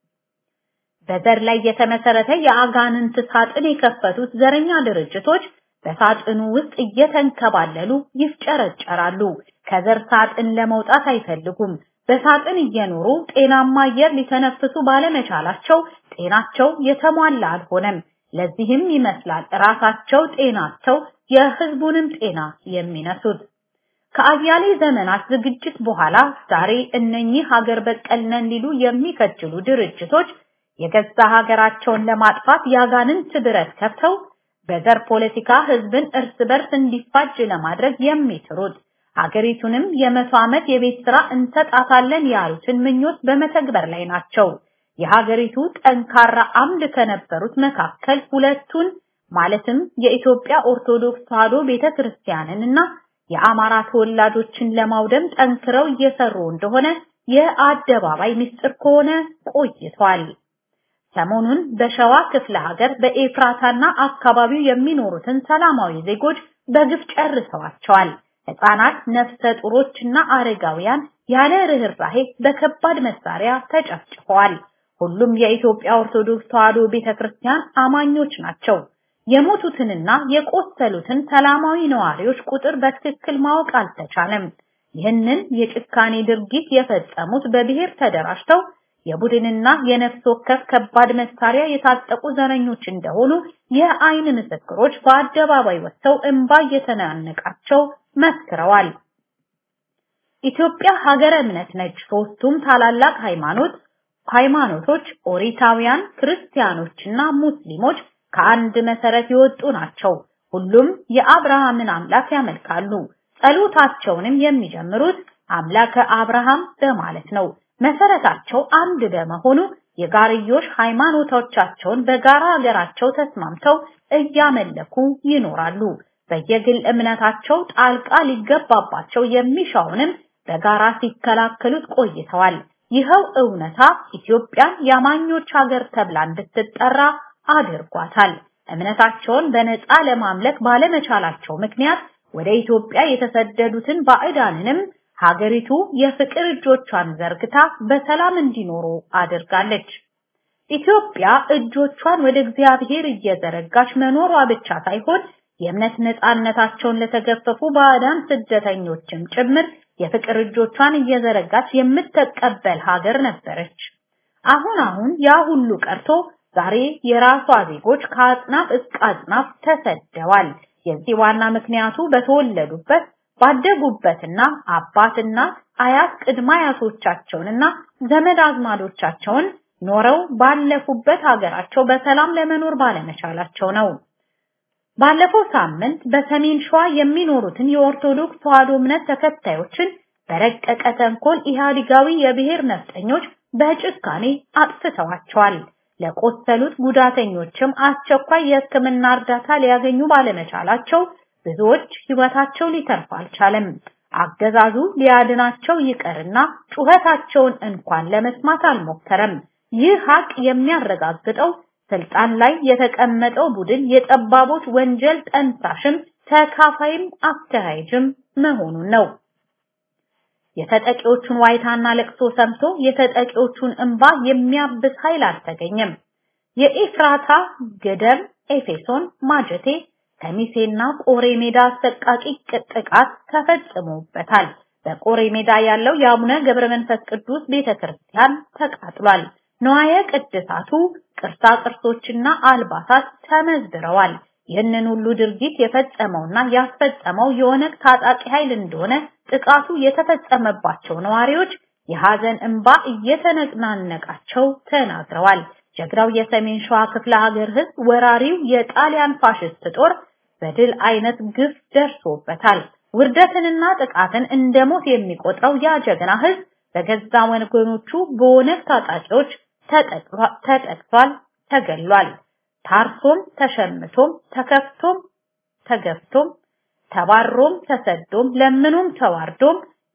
በዘር ላይ የተመሰረተ የአጋንንት ሳጥን የከፈቱት ዘረኛ ድርጅቶች በሳጥኑ ውስጥ እየተንከባለሉ ይፍጨረጨራሉ። ከዘር ሳጥን ለመውጣት አይፈልጉም። በሳጥን እየኖሩ ጤናማ አየር ሊተነፍሱ ባለመቻላቸው ጤናቸው የተሟላ አልሆነም። ለዚህም ይመስላል ራሳቸው ጤናቸው የህዝቡንም ጤና የሚነሱት። ከአያሌ ዘመናት ዝግጅት በኋላ ዛሬ እነኚህ ሀገር በቀል ነን ሊሉ የሚከጅሉ ድርጅቶች የገዛ ሀገራቸውን ለማጥፋት ያጋንንት ብረት ከፍተው በዘር ፖለቲካ ህዝብን እርስ በርስ እንዲፋጅ ለማድረግ የሚጥሩት ሀገሪቱንም የመቶ ዓመት የቤት ስራ እንሰጣታለን ያሉትን ምኞት በመተግበር ላይ ናቸው። የሀገሪቱ ጠንካራ አምድ ከነበሩት መካከል ሁለቱን ማለትም የኢትዮጵያ ኦርቶዶክስ ተዋሕዶ ቤተክርስቲያንን እና የአማራ ተወላጆችን ለማውደም ጠንክረው እየሰሩ እንደሆነ የአደባባይ ምስጢር ከሆነ ቆይቷል። ሰሞኑን በሸዋ ክፍለ ሀገር በኤፍራታና አካባቢው የሚኖሩትን ሰላማዊ ዜጎች በግፍ ጨርሰዋቸዋል። ህፃናት፣ ነፍሰ ጡሮችና አረጋውያን ያለ ርህራሄ በከባድ መሳሪያ ተጨፍጭፈዋል። ሁሉም የኢትዮጵያ ኦርቶዶክስ ተዋሕዶ ቤተክርስቲያን አማኞች ናቸው። የሞቱትንና የቆሰሉትን ሰላማዊ ነዋሪዎች ቁጥር በትክክል ማወቅ አልተቻለም። ይህንን የጭካኔ ድርጊት የፈጸሙት በብሔር ተደራጅተው የቡድንና የነፍስ ወከፍ ከባድ መሳሪያ የታጠቁ ዘረኞች እንደሆኑ የአይን ምስክሮች በአደባባይ ወጥተው እንባ እየተናነቃቸው መስክረዋል። ኢትዮጵያ ሀገረ እምነት ነች። ሶስቱም ታላላቅ ሃይማኖት ሃይማኖቶች ኦሪታውያን፣ ክርስቲያኖችና ሙስሊሞች ከአንድ መሰረት የወጡ ናቸው። ሁሉም የአብርሃምን አምላክ ያመልካሉ። ጸሎታቸውንም የሚጀምሩት አምላከ አብርሃም በማለት ነው። መሰረታቸው አንድ በመሆኑ የጋርዮሽ ሃይማኖቶቻቸውን በጋራ ሀገራቸው ተስማምተው እያመለኩ ይኖራሉ። በየግል እምነታቸው ጣልቃ ሊገባባቸው የሚሻውንም በጋራ ሲከላከሉት ቆይተዋል። ይኸው እውነታ ኢትዮጵያን የአማኞች ሀገር ተብላ እንድትጠራ አድርጓታል። እምነታቸውን በነፃ ለማምለክ ባለመቻላቸው ምክንያት ወደ ኢትዮጵያ የተሰደዱትን ባዕዳንንም ሀገሪቱ የፍቅር እጆቿን ዘርግታ በሰላም እንዲኖሩ አድርጋለች። ኢትዮጵያ እጆቿን ወደ እግዚአብሔር እየዘረጋች መኖሯ ብቻ ሳይሆን የእምነት ነፃነታቸውን ለተገፈፉ ባዕዳን ስደተኞችም ጭምር የፍቅር እጆቿን እየዘረጋች የምትቀበል ሀገር ነበረች። አሁን አሁን ያ ሁሉ ቀርቶ ዛሬ የራሷ ዜጎች ከአጽናፍ እስከ አጽናፍ ተሰደዋል። የዚህ ዋና ምክንያቱ በተወለዱበት ባደጉበትና አባትና አያት ቅድመ አያቶቻቸውንና ዘመድ አዝማዶቻቸውን ኖረው ባለፉበት ሀገራቸው በሰላም ለመኖር ባለመቻላቸው ነው። ባለፈው ሳምንት በሰሜን ሸዋ የሚኖሩትን የኦርቶዶክስ ተዋሕዶ እምነት ተከታዮችን በረቀቀ ተንኮል ኢህአዲጋዊ የብሔር ነፍጠኞች በጭካኔ አጥፍተዋቸዋል። ለቆሰሉት ጉዳተኞችም አስቸኳይ የሕክምና እርዳታ ሊያገኙ ባለመቻላቸው ብዙዎች ሕይወታቸው ሊተርፍ አልቻለም። አገዛዙ ሊያድናቸው ይቀርና ጩኸታቸውን እንኳን ለመስማት አልሞከረም። ይህ ሀቅ የሚያረጋግጠው ስልጣን ላይ የተቀመጠው ቡድን የጠባቦች ወንጀል ጠንሳሽም ተካፋይም አካሄጅም መሆኑን ነው። የተጠቂዎቹን ዋይታና ለቅሶ ሰምቶ የተጠቂዎቹን እንባ የሚያብስ ኃይል አልተገኘም። የኤፍራታ ገደም፣ ኤፌሶን፣ ማጀቴ፣ ከሚሴና ቆሬ ሜዳ አሰቃቂ ጥቃት ተፈጽሞበታል። በቆሬ ሜዳ ያለው የአቡነ ገብረ መንፈስ ቅዱስ ቤተክርስቲያን ተቃጥሏል። ነዋየ ቅድሳቱ ቅርሳ ቅርሶችና አልባሳት ተመዝብረዋል። ይህንን ሁሉ ድርጊት የፈጸመውና ያስፈጸመው የኦነግ ታጣቂ ኃይል እንደሆነ ጥቃቱ የተፈጸመባቸው ነዋሪዎች የሐዘን እንባ እየተነናነቃቸው ተናግረዋል። ጀግራው የሰሜን ሸዋ ክፍለ ሀገር ህዝብ ወራሪው የጣሊያን ፋሽስት ጦር በድል አይነት ግፍ ደርሶበታል። ውርደትንና ጥቃትን እንደ ሞት የሚቆጥረው ያ ጀግና ህዝብ በገዛ ወገኖቹ በኦነግ ታጣቂዎች ተጠቅቷል፣ ተገሏል። ታርሶም ተሸምቶም ተከፍቶም ተገፍቶም ተባሮም ተሰዶም ለምኑም ተዋርዶም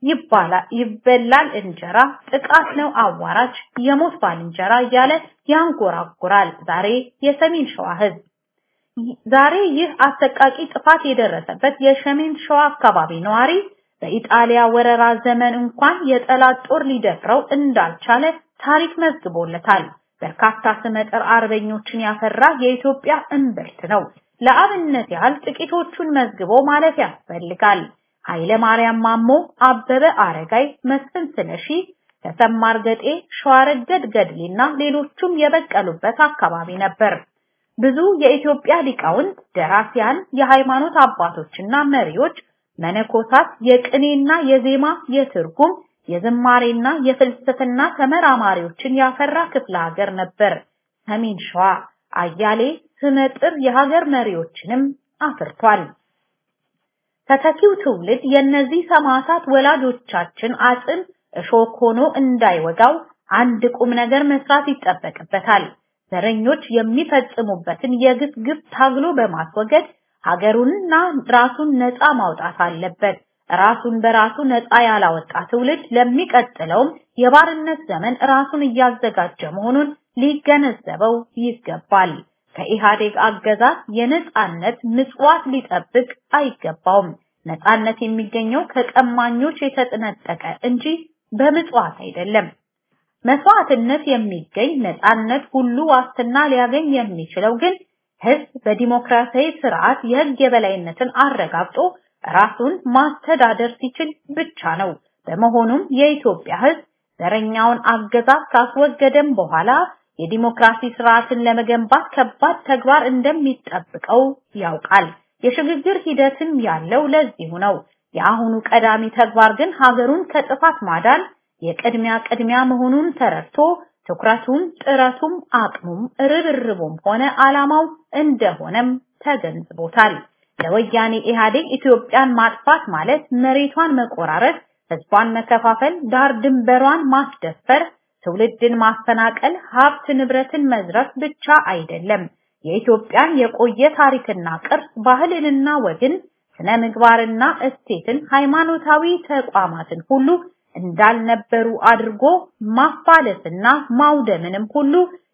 ይበላል እንጀራ ጥቃት ነው አዋራጅ የሞት ባልንጀራ እያለ ያንጎራጉራል። ዛሬ የሰሜን ሸዋ ህዝብ ዛሬ ይህ አሰቃቂ ጥፋት የደረሰበት የሰሜን ሸዋ አካባቢ ነዋሪ በኢጣሊያ ወረራ ዘመን እንኳን የጠላት ጦር ሊደፍረው እንዳልቻለ ታሪክ መዝግቦለታል። በርካታ ስመጥር አርበኞችን ያፈራ የኢትዮጵያ እምብርት ነው። ለአብነት ያህል ጥቂቶቹን መዝግቦ ማለፍ ያስፈልጋል። ኃይለ ማርያም ማሞ፣ አበበ አረጋይ፣ መስፍን ስለሺ፣ ተሰማ እርገጤ፣ ሸዋረገድ ገድሌና ሌሎቹም የበቀሉበት አካባቢ ነበር። ብዙ የኢትዮጵያ ሊቃውንት፣ ደራሲያን፣ የሃይማኖት አባቶችና መሪዎች፣ መነኮሳት፣ የቅኔና የዜማ የትርጉም የዝማሬና የፍልስፍና ተመራማሪዎችን ያፈራ ክፍለ ሀገር ነበር ሰሜን ሸዋ። አያሌ ስመጥር የሀገር መሪዎችንም አፍርቷል። ተተኪው ትውልድ የእነዚህ ሰማዕታት ወላጆቻችን አጽም እሾክ ሆኖ እንዳይወጋው አንድ ቁም ነገር መስራት ይጠበቅበታል። ዘረኞች የሚፈጽሙበትን የግፍ ግፍ ታግሎ በማስወገድ ሀገሩንና ራሱን ነፃ ማውጣት አለበት። ራሱን በራሱ ነፃ ያላወጣ ትውልድ ለሚቀጥለውም የባርነት ዘመን ራሱን እያዘጋጀ መሆኑን ሊገነዘበው ይገባል። ከኢህአዴግ አገዛዝ የነፃነት ምጽዋት ሊጠብቅ አይገባውም። ነፃነት የሚገኘው ከቀማኞች የተጠነጠቀ እንጂ በምጽዋት አይደለም። መስዋዕትነት የሚገኝ ነፃነት ሁሉ ዋስትና ሊያገኝ የሚችለው ግን ህዝብ በዲሞክራሲያዊ ስርዓት የህግ የበላይነትን አረጋግጦ ራሱን ማስተዳደር ሲችል ብቻ ነው። በመሆኑም የኢትዮጵያ ህዝብ ዘረኛውን አገዛዝ ካስወገደም በኋላ የዲሞክራሲ ስርዓትን ለመገንባት ከባድ ተግባር እንደሚጠብቀው ያውቃል። የሽግግር ሂደትም ያለው ለዚሁ ነው። የአሁኑ ቀዳሚ ተግባር ግን ሀገሩን ከጥፋት ማዳን የቅድሚያ ቅድሚያ መሆኑን ተረድቶ ትኩረቱም ጥረቱም አቅሙም ርብርቡም ሆነ ዓላማው እንደሆነም ተገንዝቦታል። ለወያኔ ኢህአዴግ ኢትዮጵያን ማጥፋት ማለት መሬቷን መቆራረጥ፣ ህዝቧን መከፋፈል፣ ዳር ድንበሯን ማስደፈር፣ ትውልድን ማፈናቀል፣ ሀብት ንብረትን መዝረፍ ብቻ አይደለም። የኢትዮጵያን የቆየ ታሪክና ቅርስ፣ ባህልንና ወግን፣ ስነ ምግባርና እሴትን፣ ሃይማኖታዊ ተቋማትን ሁሉ እንዳልነበሩ አድርጎ ማፋለስና ማውደምንም ሁሉ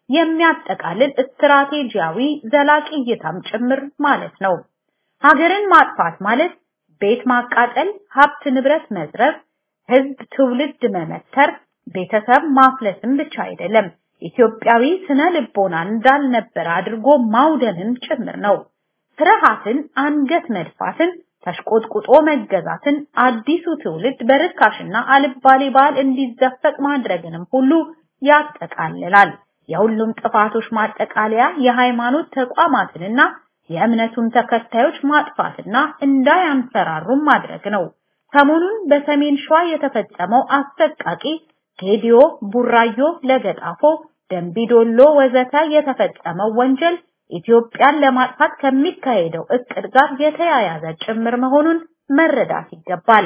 የሚያጠቃልል ስትራቴጂያዊ ዘላቂ እይታም ጭምር ማለት ነው። ሀገርን ማጥፋት ማለት ቤት ማቃጠል፣ ሀብት ንብረት መዝረፍ፣ ህዝብ ትውልድ መመተር፣ ቤተሰብ ማፍለስም ብቻ አይደለም። ኢትዮጵያዊ ስነ ልቦና እንዳልነበረ አድርጎ ማውደንን ጭምር ነው። ፍርሃትን፣ አንገት መድፋትን፣ ተሽቆጥቁጦ መገዛትን፣ አዲሱ ትውልድ በርካሽና አልባሌ ባህል እንዲዘፈቅ ማድረግንም ሁሉ ያጠቃልላል። የሁሉም ጥፋቶች ማጠቃለያ የሃይማኖት ተቋማትንና የእምነቱን ተከታዮች ማጥፋትና እንዳያንሰራሩም ማድረግ ነው። ሰሞኑን በሰሜን ሸዋ የተፈጸመው አሰቃቂ ጌዲዮ፣ ቡራዮ፣ ለገጣፎ፣ ደንቢዶሎ ወዘተ የተፈጸመው ወንጀል ኢትዮጵያን ለማጥፋት ከሚካሄደው እቅድ ጋር የተያያዘ ጭምር መሆኑን መረዳት ይገባል።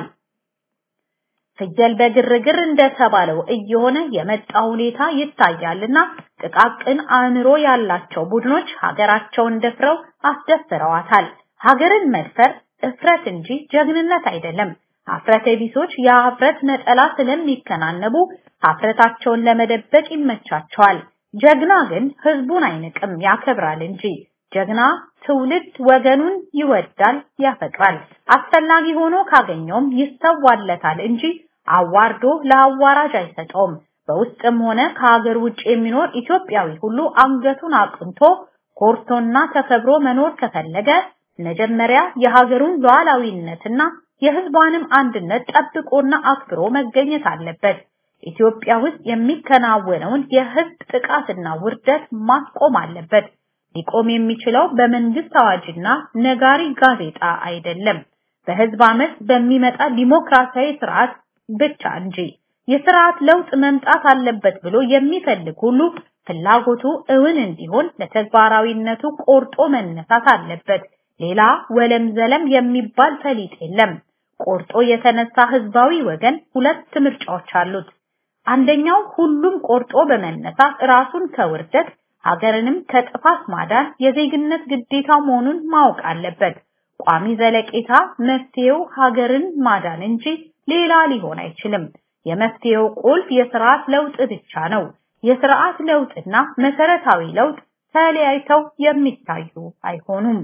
ፍየል በግርግር እንደተባለው እየሆነ የመጣ ሁኔታ ይታያልና ጥቃቅን አእምሮ ያላቸው ቡድኖች ሀገራቸውን ደፍረው አስደፍረዋታል። ሀገርን መድፈር እፍረት እንጂ ጀግንነት አይደለም። ሀፍረተ ቢሶች የሀፍረት ነጠላ ስለሚከናነቡ ሀፍረታቸውን ለመደበቅ ይመቻቸዋል። ጀግና ግን ህዝቡን አይንቅም፣ ያከብራል እንጂ። ጀግና ትውልድ ወገኑን ይወዳል፣ ያፈቅራል። አስፈላጊ ሆኖ ካገኘውም ይሰዋለታል እንጂ አዋርዶ ለአዋራጅ አይሰጠውም። በውስጥም ሆነ ከሀገር ውጭ የሚኖር ኢትዮጵያዊ ሁሉ አንገቱን አቅንቶ ኮርቶና ተከብሮ መኖር ከፈለገ መጀመሪያ የሀገሩን ሉዓላዊነትና የህዝቧንም አንድነት ጠብቆና አክብሮ መገኘት አለበት። ኢትዮጵያ ውስጥ የሚከናወነውን የህዝብ ጥቃትና ውርደት ማስቆም አለበት። ሊቆም የሚችለው በመንግስት አዋጅና ነጋሪ ጋዜጣ አይደለም፣ በህዝብ አመት በሚመጣ ዲሞክራሲያዊ ስርዓት ብቻ እንጂ። የስርዓት ለውጥ መምጣት አለበት ብሎ የሚፈልግ ሁሉ ፍላጎቱ እውን እንዲሆን ለተግባራዊነቱ ቆርጦ መነሳት አለበት። ሌላ ወለም ዘለም የሚባል ፈሊጥ የለም። ቆርጦ የተነሳ ህዝባዊ ወገን ሁለት ምርጫዎች አሉት። አንደኛው ሁሉም ቆርጦ በመነሳት ራሱን ከውርደት ሀገርንም ከጥፋት ማዳን የዜግነት ግዴታው መሆኑን ማወቅ አለበት። ቋሚ ዘለቄታ መፍትሄው ሀገርን ማዳን እንጂ ሌላ ሊሆን አይችልም። የመፍትሄው ቁልፍ የስርዓት ለውጥ ብቻ ነው። የስርዓት ለውጥና መሰረታዊ ለውጥ ተለያይተው የሚታዩ አይሆኑም።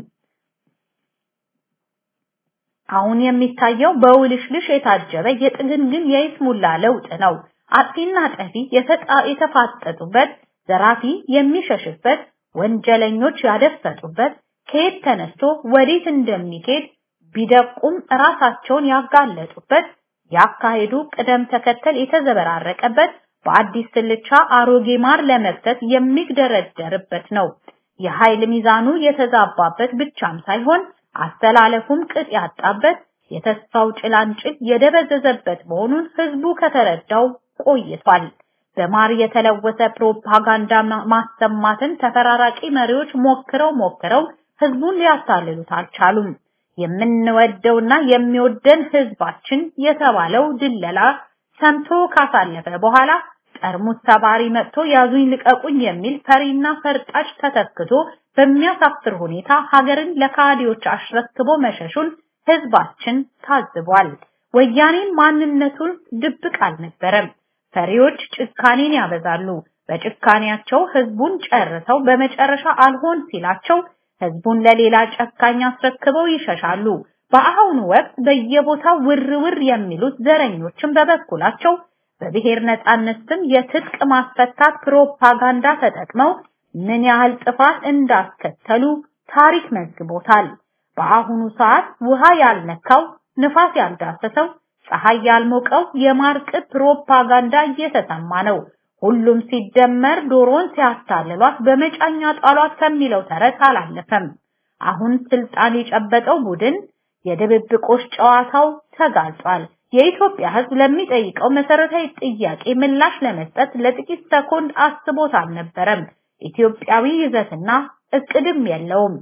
አሁን የሚታየው በውልሽልሽ የታጀበ የጥግንግን የይስሙላ ለውጥ ነው። አጥፊና ጠፊ የተፋጠጡበት፣ ዘራፊ የሚሸሽበት፣ ወንጀለኞች ያደፈጡበት፣ ከየት ተነስቶ ወዴት እንደሚሄድ ቢደቁም ራሳቸውን ያጋለጡበት፣ ያካሄዱ ቅደም ተከተል የተዘበራረቀበት፣ በአዲስ ስልቻ አሮጌ ማር ለመክተት የሚግደረደርበት ነው። የኃይል ሚዛኑ የተዛባበት ብቻም ሳይሆን አስተላለፉም ቅጥ ያጣበት የተስፋው ጭላንጭል የደበዘዘበት መሆኑን ህዝቡ ከተረዳው ቆይቷል። በማር የተለወሰ ፕሮፓጋንዳ ማሰማትን ተፈራራቂ መሪዎች ሞክረው ሞክረው ህዝቡን ሊያታልሉት አልቻሉም። የምንወደውና የሚወደን ህዝባችን የተባለው ድለላ ሰምቶ ካሳለፈ በኋላ ጠርሙስ ሰባሪ መጥቶ ያዙኝ ልቀቁኝ የሚል ፈሪና ፈርጣጭ ተተክቶ በሚያሳፍር ሁኔታ ሀገርን ለካዲዎች አሽረክቦ መሸሹን ህዝባችን ታዝቧል። ወያኔን ማንነቱን ድብቅ አልነበረም። ፈሪዎች ጭካኔን ያበዛሉ። በጭካኔያቸው ህዝቡን ጨርሰው በመጨረሻ አልሆን ሲላቸው ህዝቡን ለሌላ ጨካኝ አስረክበው ይሸሻሉ። በአሁኑ ወቅት በየቦታው ውር ውር የሚሉት ዘረኞችን በበኩላቸው በብሔር ነጻነት ስም የትጥቅ ማስፈታት ፕሮፓጋንዳ ተጠቅመው ምን ያህል ጥፋት እንዳስከተሉ ታሪክ መዝግቦታል። በአሁኑ ሰዓት ውሃ ያልነካው ንፋስ ያልዳሰሰው ፀሐይ ያልሞቀው የማርቅት ፕሮፓጋንዳ እየተሰማ ነው። ሁሉም ሲደመር ዶሮን ሲያታልሏት በመጫኛ ጣሏት ከሚለው ተረት አላለፈም። አሁን ስልጣን የጨበጠው ቡድን የድብብቆሽ ጨዋታው ተጋልጧል። የኢትዮጵያ ህዝብ ለሚጠይቀው መሰረታዊ ጥያቄ ምላሽ ለመስጠት ለጥቂት ሰኮንድ አስቦት አልነበረም። ኢትዮጵያዊ ይዘትና እቅድም የለውም።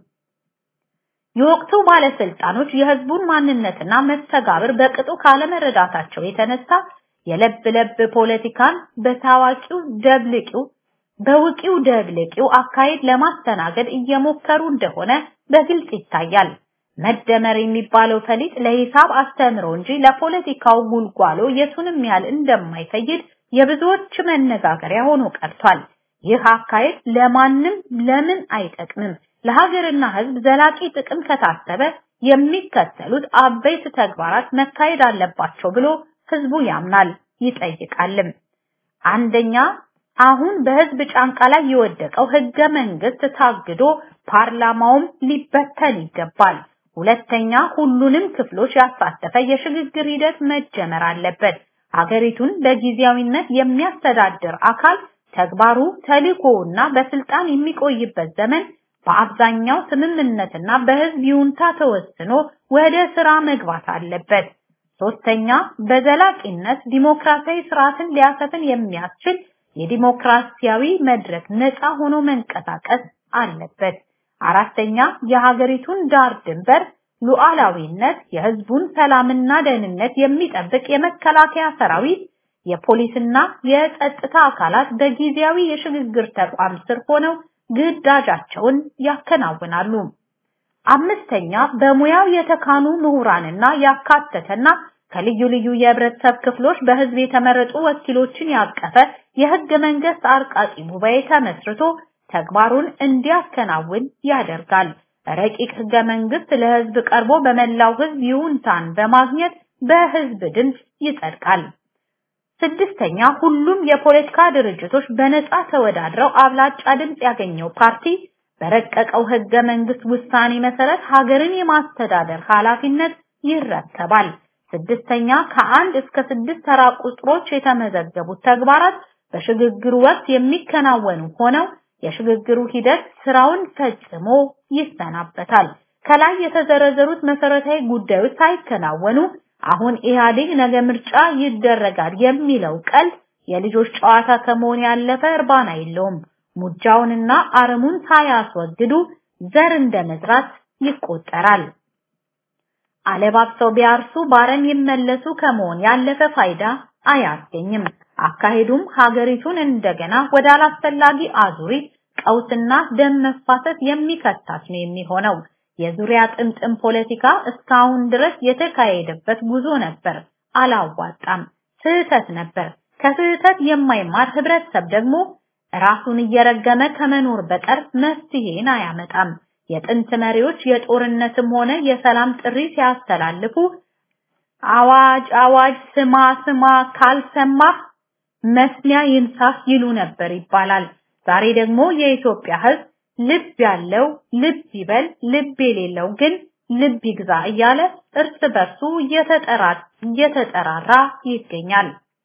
የወቅቱ ባለስልጣኖች የህዝቡን ማንነትና መስተጋብር በቅጡ ካለመረዳታቸው የተነሳ የለብ ለብ ፖለቲካን በታዋቂው ደብልቂው በውቂው ደብልቂው አካሄድ ለማስተናገድ እየሞከሩ እንደሆነ በግልጽ ይታያል። መደመር የሚባለው ፈሊጥ ለሂሳብ አስተምሮ እንጂ ለፖለቲካው ጉልጓሎ የቱንም ያህል እንደማይፈይድ የብዙዎች መነጋገሪያ ሆኖ ቀርቷል። ይህ አካሄድ ለማንም ለምን አይጠቅምም? ለሀገርና ሕዝብ ዘላቂ ጥቅም ከታሰበ የሚከተሉት አበይት ተግባራት መካሄድ አለባቸው ብሎ ሕዝቡ ያምናል ይጠይቃልም። አንደኛ አሁን በሕዝብ ጫንቃ ላይ የወደቀው ህገ መንግስት ታግዶ ፓርላማውም ሊበተን ይገባል። ሁለተኛ ሁሉንም ክፍሎች ያሳተፈ የሽግግር ሂደት መጀመር አለበት። ሀገሪቱን በጊዜያዊነት የሚያስተዳድር አካል ተግባሩ ተልእኮውና በስልጣን የሚቆይበት ዘመን በአብዛኛው ስምምነትና በህዝብ ይሁንታ ተወስኖ ወደ ስራ መግባት አለበት። ሶስተኛ በዘላቂነት ዲሞክራሲያዊ ስርዓትን ሊያሰፍን የሚያስችል የዲሞክራሲያዊ መድረክ ነፃ ሆኖ መንቀሳቀስ አለበት። አራተኛ የሀገሪቱን ዳር ድንበር ሉዓላዊነት፣ የህዝቡን ሰላምና ደህንነት የሚጠብቅ የመከላከያ ሰራዊት፣ የፖሊስና የጸጥታ አካላት በጊዜያዊ የሽግግር ተቋም ስር ሆነው ግዳጃቸውን ያከናውናሉ። አምስተኛ በሙያው የተካኑ ምሁራንና ያካተተና ከልዩ ልዩ የህብረተሰብ ክፍሎች በህዝብ የተመረጡ ወኪሎችን ያቀፈ የህገ መንግስት አርቃቂ ጉባኤ ተመስርቶ ተግባሩን እንዲያከናውን ያደርጋል። ረቂቅ ህገ መንግስት ለህዝብ ቀርቦ በመላው ህዝብ ይሁንታን በማግኘት በህዝብ ድምፅ ይጸድቃል። ስድስተኛ ሁሉም የፖለቲካ ድርጅቶች በነፃ ተወዳድረው አብላጫ ድምፅ ያገኘው ፓርቲ በረቀቀው ህገ መንግስት ውሳኔ መሰረት ሀገርን የማስተዳደር ኃላፊነት ይረከባል። ስድስተኛ ከአንድ እስከ ስድስት ተራ ቁጥሮች የተመዘገቡት ተግባራት በሽግግሩ ወቅት የሚከናወኑ ሆነው የሽግግሩ ሂደት ስራውን ፈጽሞ ይሰናበታል። ከላይ የተዘረዘሩት መሰረታዊ ጉዳዮች ሳይከናወኑ አሁን ኢህአዴግ ነገ ምርጫ ይደረጋል የሚለው ቀልድ የልጆች ጨዋታ ከመሆን ያለፈ እርባና የለውም። ሙጃውንና አረሙን ሳያስወግዱ ዘር እንደመዝራት ይቆጠራል። አለባብሰው ቢያርሱ ባረም ይመለሱ ከመሆን ያለፈ ፋይዳ አያስገኝም። አካሄዱም ሀገሪቱን እንደገና ወደ አላስፈላጊ አዙሪት ቀውስና ደም መፋሰስ የሚከታት ነው የሚሆነው። የዙሪያ ጥምጥም ፖለቲካ እስካሁን ድረስ የተካሄደበት ጉዞ ነበር፣ አላዋጣም፣ ስህተት ነበር። ከስህተት የማይማር ህብረተሰብ ደግሞ ራሱን እየረገመ ከመኖር በቀር መፍትሄን አያመጣም። የጥንት መሪዎች የጦርነትም ሆነ የሰላም ጥሪ ሲያስተላልፉ አዋጅ አዋጅ ስማ ስማ ካልሰማህ መስሚያ ይንሳህ ይሉ ነበር ይባላል። ዛሬ ደግሞ የኢትዮጵያ ህዝብ ልብ ያለው ልብ ይበል፣ ልብ የሌለው ግን ልብ ይግዛ እያለ እርስ በርሱ እየተጠራራ ይገኛል።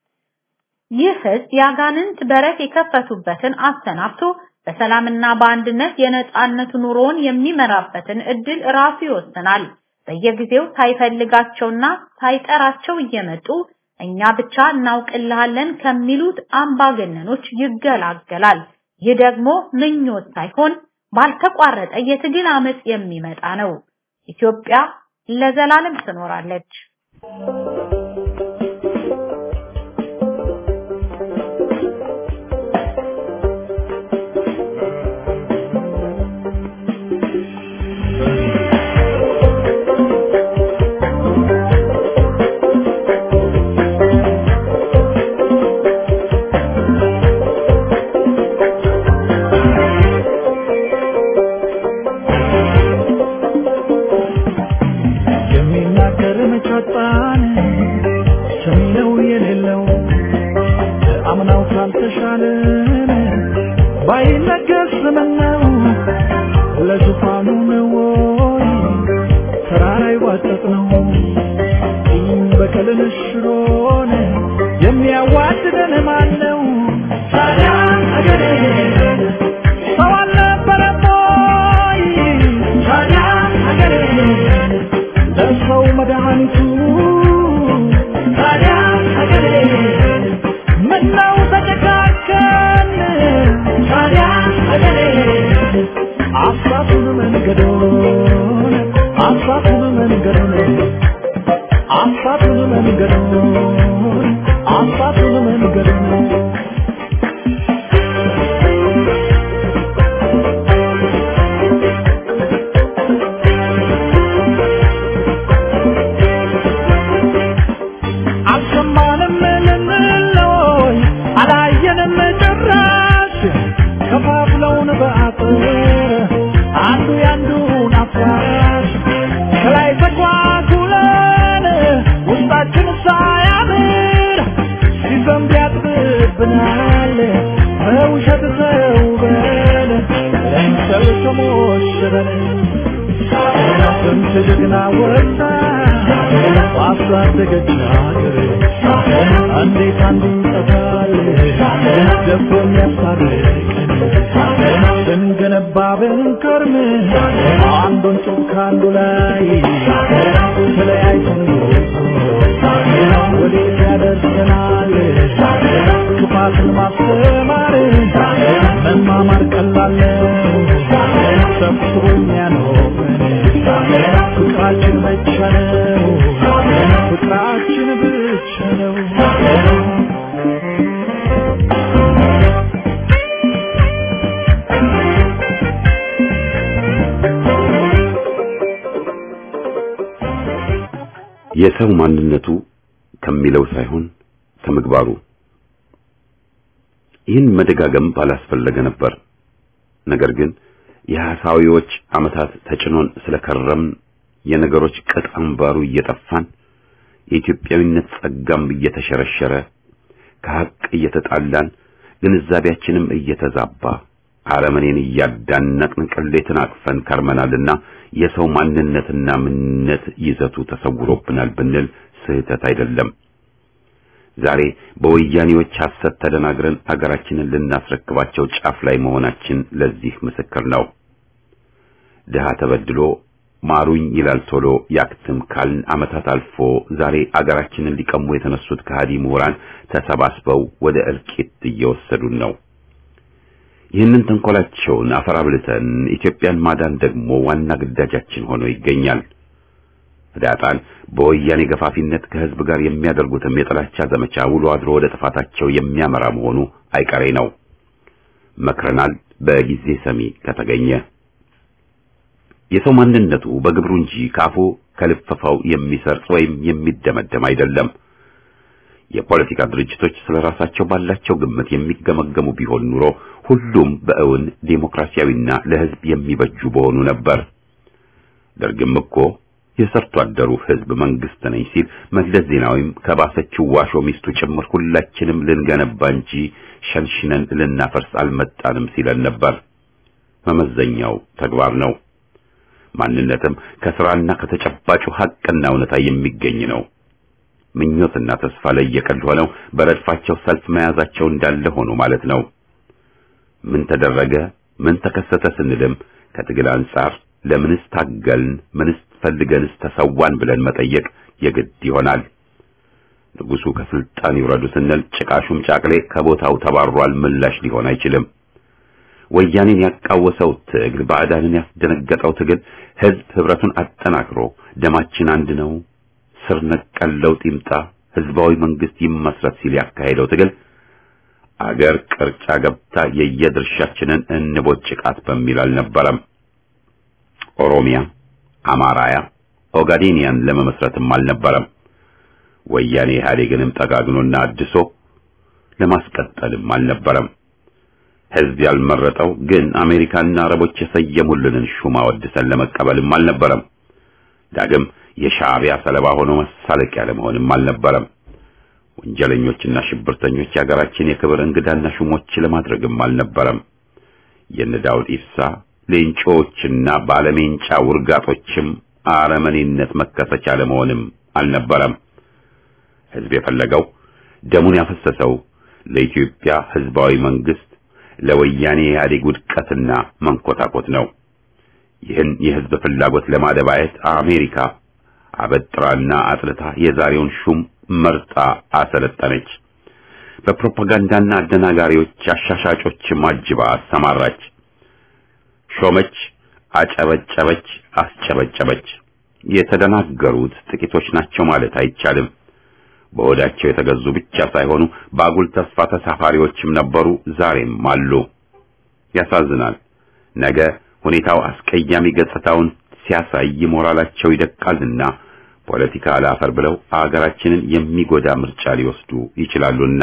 ይህ ህዝብ የአጋንንት በረት የከፈቱበትን አሰናብቶ በሰላምና በአንድነት የነጻነት ኑሮውን የሚመራበትን እድል ራሱ ይወስናል። በየጊዜው ሳይፈልጋቸውና ሳይጠራቸው እየመጡ እኛ ብቻ እናውቅልሃለን ከሚሉት አምባገነኖች ይገላገላል። ይህ ደግሞ ምኞት ሳይሆን ባልተቋረጠ የትግል አመጽ የሚመጣ ነው። ኢትዮጵያ ለዘላለም ትኖራለች። የሚናገር መቻጣን ሰሚነው የሌለው አምናው ካልተሻለን ባይነገር ስምነው ለዙፋኑ ነው ወይ ተራራ ይዋጠጥ ነው ይህም በቀልን ሽሮን የሚያዋድደን ማን ነው ታዲያ አገሬ ሰው አልነበረም ወይ ታዲያ አገሬ ለሰው መድኃኒቱ ታዲያ ሀገሬ ምነው ተጨካከን ታዲያ ሀገሬ አሳቱን መንገዶን አሳቱን መንገዶን አሳቱን መንገዶን አሳቱን መንገዶን አልሰማንም ልንለይ አላየንም ጭራሽ ዘመን ስንት ጀግና ወጣ ባሳደገች ሀገር እንዴት አንዱ ይጠፋል ደቦ የሚያስታርቀን ስንገነባ ብንከርም አንዱን ጡብ ከአንዱ ላይ ተለያይተን ወዴት ያደርሰናል ክፋትን ማስተማር መማማር ቀላል ነው ሰብስቦ የሚያኖረን ፍቅራችን ብቻ ነው ፍቅራችን ብቻ ነው የሰው ማንነቱ ከሚለው ሳይሆን ከምግባሩ ይህን መደጋገም ባላስፈለገ ነበር። ነገር ግን የሐሳዊዎች ዓመታት ተጭኖን ስለከረም የነገሮች ቅጥ አምባሩ እየጠፋን የኢትዮጵያዊነት ጸጋም እየተሸረሸረ ከሐቅ እየተጣላን ግንዛቤያችንም እየተዛባ አረመኔን እያዳነቅን ቅሌትን አቅፈን ከርመናልና የሰው ማንነትና ምንነት ይዘቱ ተሰውሮብናል ብንል ስህተት አይደለም። ዛሬ በወያኔዎች ሐሰት ተደናግረን አገራችንን ልናስረክባቸው ጫፍ ላይ መሆናችን ለዚህ ምስክር ነው። ድሃ ተበድሎ ማሩኝ ይላል ቶሎ ያክትም ካልን ዓመታት አልፎ ዛሬ አገራችንን ሊቀሙ የተነሱት ከሃዲ ምሁራን ተሰባስበው ወደ እልቂት እየወሰዱን ነው። ይህንን ተንኮላቸውን አፈራብልተን ኢትዮጵያን ማዳን ደግሞ ዋና ግዳጃችን ሆኖ ይገኛል። ህዳጣን በወያኔ ገፋፊነት ከህዝብ ጋር የሚያደርጉትም የጥላቻ ዘመቻ ውሎ አድሮ ወደ ጥፋታቸው የሚያመራ መሆኑ አይቀሬ ነው። መክረናል፣ በጊዜ ሰሚ ከተገኘ። የሰው ማንነቱ በግብሩ እንጂ ካፉ ከልፈፋው የሚሰርጽ ወይም የሚደመደም አይደለም። የፖለቲካ ድርጅቶች ስለ ራሳቸው ባላቸው ግምት የሚገመገሙ ቢሆን ኑሮ ሁሉም በእውን ዴሞክራሲያዊና ለህዝብ የሚበጁ በሆኑ ነበር። ደርግም እኮ የሰርቶ አደሩ ህዝብ መንግስት ነኝ ሲል መለስ ዜናዊም ከባሰችው ዋሾ ሚስቱ ጭምር ሁላችንም ልንገነባ እንጂ ሸንሽነን ልናፈርስ አልመጣንም ሲለን ነበር። መመዘኛው ተግባር ነው። ማንነትም ከስራና ከተጨባጩ ሐቅና እውነታ የሚገኝ ነው። ምኞትና ተስፋ ለየቀል ሆነው በረድፋቸው ሰልፍ መያዛቸው እንዳለ ሆኖ ማለት ነው። ምን ተደረገ፣ ምን ተከሰተ ስንልም ከትግል አንጻር ለምንስ ታገልን፣ ምንስ ፈልገንስ ተሰዋን ብለን መጠየቅ የግድ ይሆናል። ንጉሱ ከስልጣን ይውረዱ ስንል ጭቃሹም ጫቅሌ ከቦታው ተባሯል ምላሽ ሊሆን አይችልም። ወያኔን ያቃወሰው ትግል፣ ባዕዳንን ያስደነገጠው ትግል ህዝብ ህብረቱን አጠናክሮ ደማችን አንድ ነው፣ ስር ነቀል ለውጥ ይምጣ፣ ህዝባዊ መንግስት ይመስረት ሲል ያካሄደው ትግል አገር ቅርጫ ገብታ የየድርሻችንን እንቦጭቃት በሚል አልነበረም። ኦሮሚያ፣ አማራያ፣ ኦጋዴኒያን ለመመስረትም አልነበረም። ወያኔ ኢህአዴግንም ጠጋግኖና አድሶ ለማስቀጠልም አልነበረም። ህዝብ ያልመረጠው ግን አሜሪካና አረቦች የሰየሙልንን ሹማ ወድሰን ለመቀበልም አልነበረም። ዳግም የሻዕቢያ ሰለባ ሆኖ መሳለቂያ ለመሆንም አልነበረም። ወንጀለኞችና ሽብርተኞች የሀገራችን የክብር እንግዳና ሹሞች ለማድረግም አልነበረም። የነ ዳውድ ኢብሳ ሌንጮዎችና ባለሜንጫ ውርጋጦችም አረመኔነት መከሰቻ ለመሆንም አልነበረም። ህዝብ የፈለገው ደሙን ያፈሰሰው ለኢትዮጵያ ህዝባዊ መንግስት ለወያኔ ኢህአዴግ ውድቀትና መንኮታኮት ነው። ይህን የህዝብ ፍላጎት ለማደባየት አሜሪካ አበጥራና አጥልታ የዛሬውን ሹም መርጣ አሰለጠነች። በፕሮፓጋንዳና አደናጋሪዎች አሻሻጮችም አጅባ አሰማራች። ሾመች፣ አጨበጨበች፣ አስጨበጨበች። የተደናገሩት ጥቂቶች ናቸው ማለት አይቻልም። በሆዳቸው የተገዙ ብቻ ሳይሆኑ በአጉል ተስፋ ተሳፋሪዎችም ነበሩ፣ ዛሬም አሉ። ያሳዝናል። ነገ ሁኔታው አስቀያሚ ገጽታውን ሲያሳይ ሞራላቸው ይደቃልና ፖለቲካ አላፈር ብለው አገራችንን የሚጎዳ ምርጫ ሊወስዱ ይችላሉና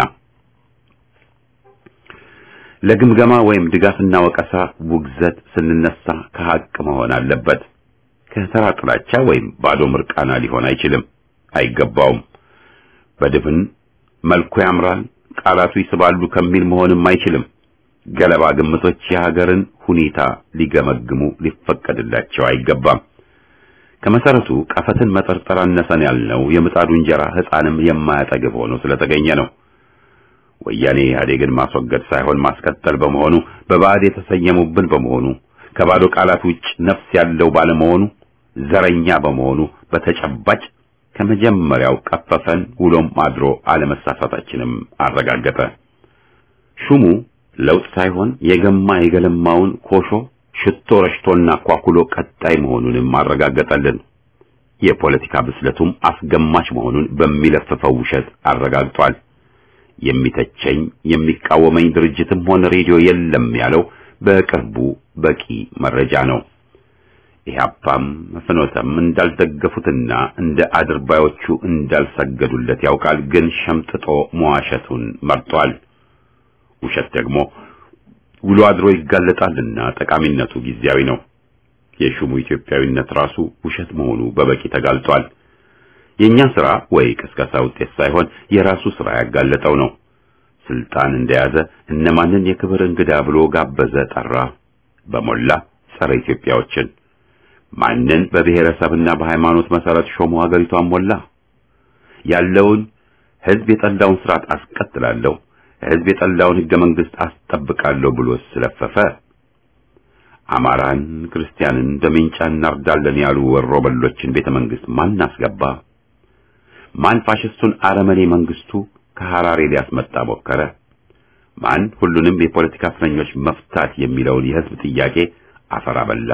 ለግምገማ ወይም ድጋፍና ወቀሳ ውግዘት ስንነሳ ከሐቅ መሆን አለበት። ከተራ ጥላቻ ወይም ባዶ ምርቃና ሊሆን አይችልም፣ አይገባውም። በድፍን መልኩ ያምራል፣ ቃላቱ ይስባሉ ከሚል መሆንም አይችልም። ገለባ ግምቶች የሀገርን ሁኔታ ሊገመግሙ ሊፈቀድላቸው አይገባም። ከመሰረቱ ቀፈትን መጠርጠር አነሰን ያልነው የምጣዱ እንጀራ ሕፃንም የማያጠግብ ሆኖ ስለተገኘ ነው። ወያኔ ኢህአዴግን ማስወገድ ሳይሆን ማስቀጠል በመሆኑ በባዕድ የተሰየሙብን በመሆኑ ከባዶ ቃላት ውጭ ነፍስ ያለው ባለመሆኑ ዘረኛ በመሆኑ በተጨባጭ ከመጀመሪያው ቀፈፈን ውሎም አድሮ አለመሳሳታችንም አረጋገጠ። ሹሙ ለውጥ ሳይሆን የገማ የገለማውን ኮሾ ሽቶ ረሽቶና ኳኩሎ ቀጣይ መሆኑንም አረጋገጠልን። የፖለቲካ ብስለቱም አስገማች መሆኑን በሚለፍፈው ውሸት አረጋግጧል። የሚተቸኝ የሚቃወመኝ ድርጅትም ሆነ ሬዲዮ የለም ያለው በቅርቡ በቂ መረጃ ነው። ኢህአፓም ፍኖተም እንዳልደገፉትና እንደ አድርባዮቹ እንዳልሰገዱለት ያውቃል። ግን ሸምጥጦ መዋሸቱን መርጧል። ውሸት ደግሞ ውሎ አድሮ ይጋለጣልና ጠቃሚነቱ ጊዜያዊ ነው። የሹሙ ኢትዮጵያዊነት ራሱ ውሸት መሆኑ በበቂ ተጋልጧል። የኛ ስራ ወይ ቅስቀሳ ውጤት ሳይሆን የራሱ ስራ ያጋለጠው ነው። ስልጣን እንደያዘ እነማንን የክብር እንግዳ ብሎ ጋበዘ፣ ጠራ። በሞላ ጸረ ኢትዮጵያዎችን ማንን በብሔረሰብና በሃይማኖት መሰረት ሾሞ ሀገሪቷን ሞላ። ያለውን ህዝብ የጠላውን ስርዓት አስቀጥላለሁ፣ ህዝብ የጠላውን ህገ መንግስት አስጠብቃለሁ ብሎ ስለፈፈ። አማራን፣ ክርስቲያንን በሜንጫ እናርዳለን ያሉ ወሮ በሎችን ቤተ መንግስት ማን አስገባ? ማን ፋሽስቱን አረመኔ መንግስቱ ከሐራሬ ሊያስመጣ ሞከረ? ማን ሁሉንም የፖለቲካ እስረኞች መፍታት የሚለውን የህዝብ ጥያቄ አፈር አበላ?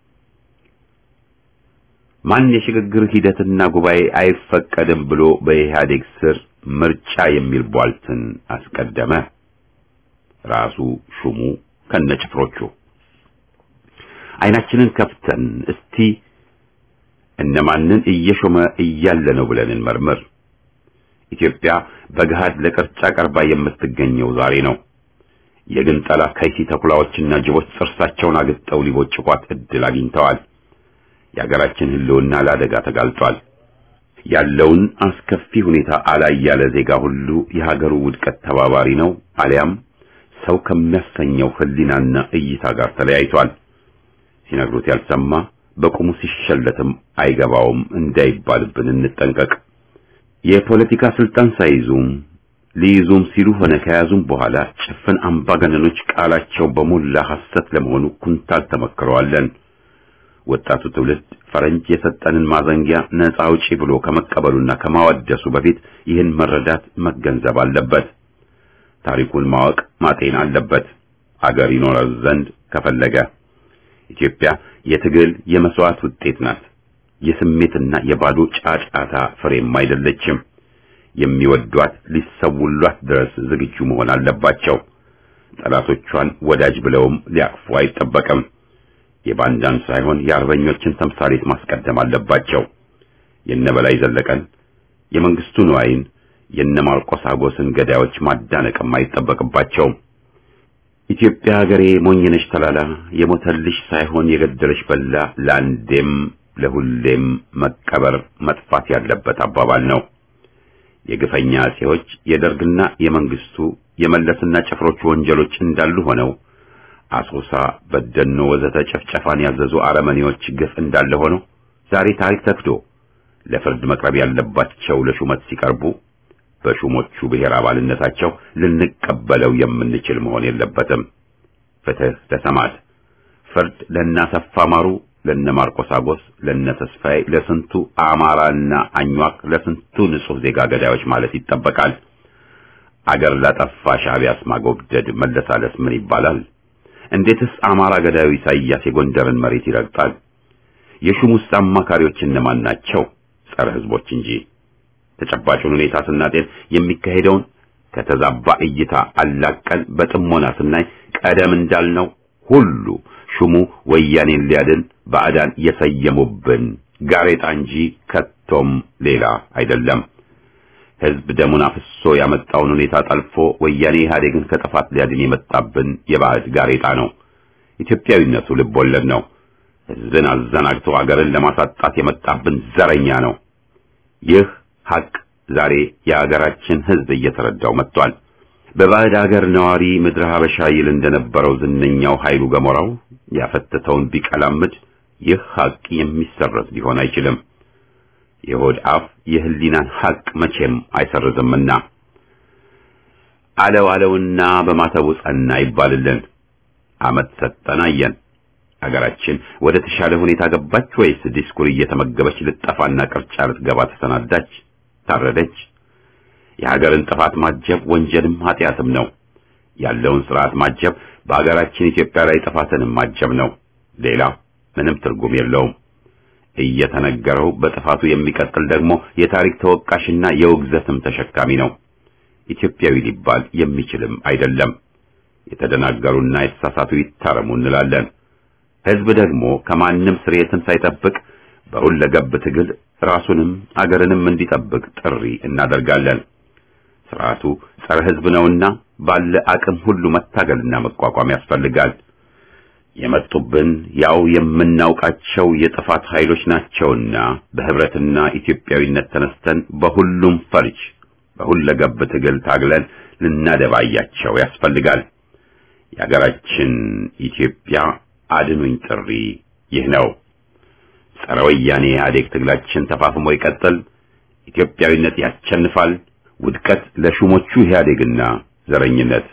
ማን የሽግግር ሂደትና ጉባኤ አይፈቀድም ብሎ በኢህአዴግ ስር ምርጫ የሚል ቧልትን አስቀደመ? ራሱ ሹሙ ከነጭፍሮቹ። አይናችንን ከፍተን እስቲ እነማንን እየሾመ እያለ ነው ብለን እንመርምር። ኢትዮጵያ በገሃድ ለቅርጫ ቀርባ የምትገኘው ዛሬ ነው። የግንጠላ ከይሲ ተኩላዎችና ጅቦች ጥርሳቸውን አግጠው ሊቦጭቋት እድል አግኝተዋል። የሀገራችን ህልውና ለአደጋ ተጋልጧል። ያለውን አስከፊ ሁኔታ አላይ ያለ ዜጋ ሁሉ የሀገሩ ውድቀት ተባባሪ ነው፣ አሊያም ሰው ከሚያሰኘው ህሊናና እይታ ጋር ተለያይቷል። ሲነግሩት ያልሰማ በቁሙ ሲሸለትም አይገባውም እንዳይባልብን እንጠንቀቅ። የፖለቲካ ስልጣን ሳይዙም ሊይዙም ሲሉ ሆነ ከያዙም በኋላ ጭፍን አምባገነኖች ቃላቸው በሞላ ሐሰት ለመሆኑ ኩንታል ተመክረዋለን። ወጣቱ ትውልድ ፈረንጅ የሰጠንን ማዘንጊያ ነፃ አውጪ ብሎ ከመቀበሉና ከማወደሱ በፊት ይህን መረዳት መገንዘብ አለበት። ታሪኩን ማወቅ ማጤን አለበት። አገር ይኖረው ዘንድ ከፈለገ ኢትዮጵያ የትግል የመስዋዕት ውጤት ናት። የስሜትና የባዶ ጫጫታ ፍሬም አይደለችም። የሚወዷት ሊሰውሏት ድረስ ዝግጁ መሆን አለባቸው። ጠላቶቿን ወዳጅ ብለውም ሊያቅፉ አይጠበቅም። የባንዳን ሳይሆን የአርበኞችን ተምሳሌት ማስቀደም አለባቸው። የነበላይ ዘለቀን፣ የመንግስቱ ንዋይን፣ የነ ማርቆስ አጎስን ገዳዮች ማዳነቅም አይጠበቅባቸውም። ኢትዮጵያ ሀገሬ ሞኝነሽ ተላላ የሞተልሽ ሳይሆን የገደለሽ በላ ለአንዴም ለሁሌም መቀበር መጥፋት ያለበት አባባል ነው። የግፈኛ አጼዎች የደርግና የመንግስቱ የመለስና ጭፍሮቹ ወንጀሎች እንዳሉ ሆነው አሶሳ፣ በደኖ ወዘተ ጭፍጨፋን ያዘዙ አረመኔዎች ግፍ እንዳለ ሆነው ዛሬ ታሪክ ተክዶ ለፍርድ መቅረብ ያለባቸው ለሹመት ሲቀርቡ በሹሞቹ ብሔር አባልነታቸው ልንቀበለው የምንችል መሆን የለበትም። ፍትህ ለሰማዕት፣ ፍርድ ለእናሰፋ ማሩ፣ ለነ ማርቆስ አጎስ፣ ለነ ተስፋዬ፣ ለስንቱ አማራና አኟክ፣ ለስንቱ ንጹህ ዜጋ ገዳዮች ማለት ይጠበቃል። አገር ላጠፋ ሻዕቢያስ ማጎብደድ መለሳለስ ምን ይባላል? እንዴትስ አማራ ገዳዩ ኢሳይያስ የጎንደርን መሬት ይረግጣል? የሹሙስ አማካሪዎች እነማን ናቸው? ጸረ ህዝቦች እንጂ። ተጨባጩን ሁኔታ ስናጤን የሚካሄደውን ከተዛባ እይታ አላቀን በጥሞና ስናይ ቀደም እንዳልነው ሁሉ ሹሙ ወያኔን ሊያድን ባዕዳን የሰየሙብን ጋሬጣ እንጂ ከቶም ሌላ አይደለም። ህዝብ ደሙን አፍሶ ያመጣውን ሁኔታ ጠልፎ ወያኔ ኢህአዴግን ከጥፋት ሊያድን የመጣብን የባዕድ ጋሬጣ ነው። ኢትዮጵያዊነቱ ልብ ወለድ ነው። ህዝብን አዘናግቶ አገርን ለማሳጣት የመጣብን ዘረኛ ነው። ይህ ሐቅ ዛሬ የአገራችን ህዝብ እየተረዳው መጥቷል። በባዕድ ሀገር ነዋሪ ምድረ ሀበሻ ይል እንደነበረው ዝነኛው ኃይሉ ገሞራው ያፈተተውን ቢቀላምድ ይህ ሐቅ የሚሰረዝ ሊሆን አይችልም። የሆድ አፍ የህሊናን ሐቅ መቼም አይሰርዝምና አለው አለውና በማተቡ ጸና ይባልልን። አመት ሰጠን አየን። አገራችን ወደ ተሻለ ሁኔታ ገባች ወይስ ዲስኩር እየተመገበች ልጠፋና ቅርጫ ልትገባ ተሰናዳች? ታረደች? የሀገርን ጥፋት ማጀብ ወንጀልም ኃጢአትም ነው። ያለውን ስርዓት ማጀብ በሀገራችን ኢትዮጵያ ላይ ጥፋትንም ማጀብ ነው። ሌላ ምንም ትርጉም የለውም። እየተነገረው በጥፋቱ የሚቀጥል ደግሞ የታሪክ ተወቃሽና የውግዘትም ተሸካሚ ነው። ኢትዮጵያዊ ሊባል የሚችልም አይደለም። የተደናገሩና የተሳሳቱ ይታረሙ እንላለን። ህዝብ ደግሞ ከማንም ስርየትን ሳይጠብቅ በሁለገብ ትግል ራሱንም አገርንም እንዲጠብቅ ጥሪ እናደርጋለን። ስርዓቱ ጸረ ህዝብ ነውና ባለ አቅም ሁሉ መታገልና መቋቋም ያስፈልጋል። የመጡብን ያው የምናውቃቸው የጥፋት ኃይሎች ናቸውና በህብረትና ኢትዮጵያዊነት ተነስተን በሁሉም ፈርጅ በሁለገብ ትግል ታግለን ልናደባያቸው ያስፈልጋል። የሀገራችን ኢትዮጵያ አድኑኝ ጥሪ ይህ ነው። ጸረ ወያኔ ኢህአዴግ ትግላችን ተፋፍሞ ይቀጥል። ኢትዮጵያዊነት ያሸንፋል። ውድቀት ለሹሞቹ ኢህአዴግና ዘረኝነት።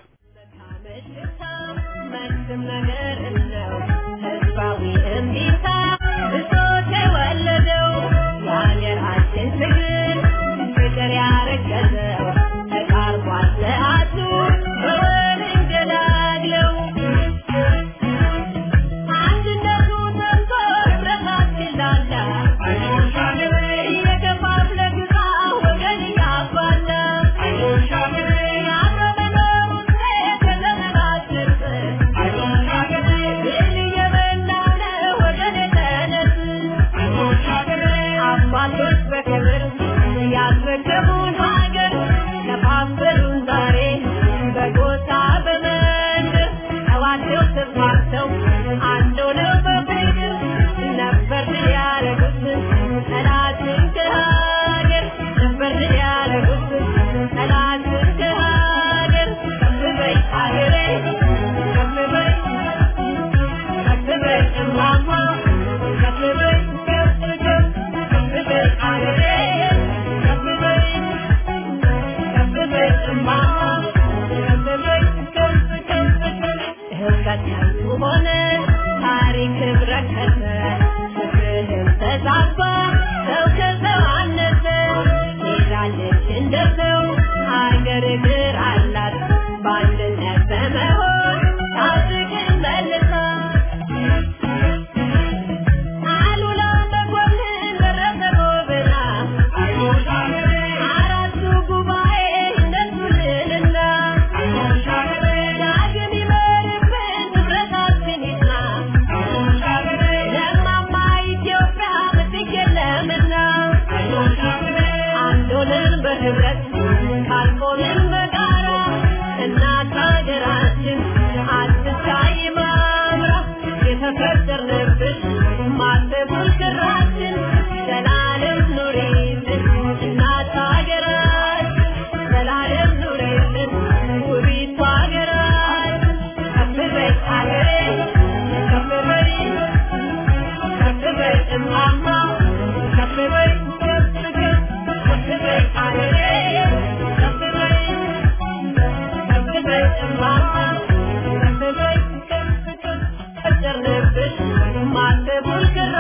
Thank you.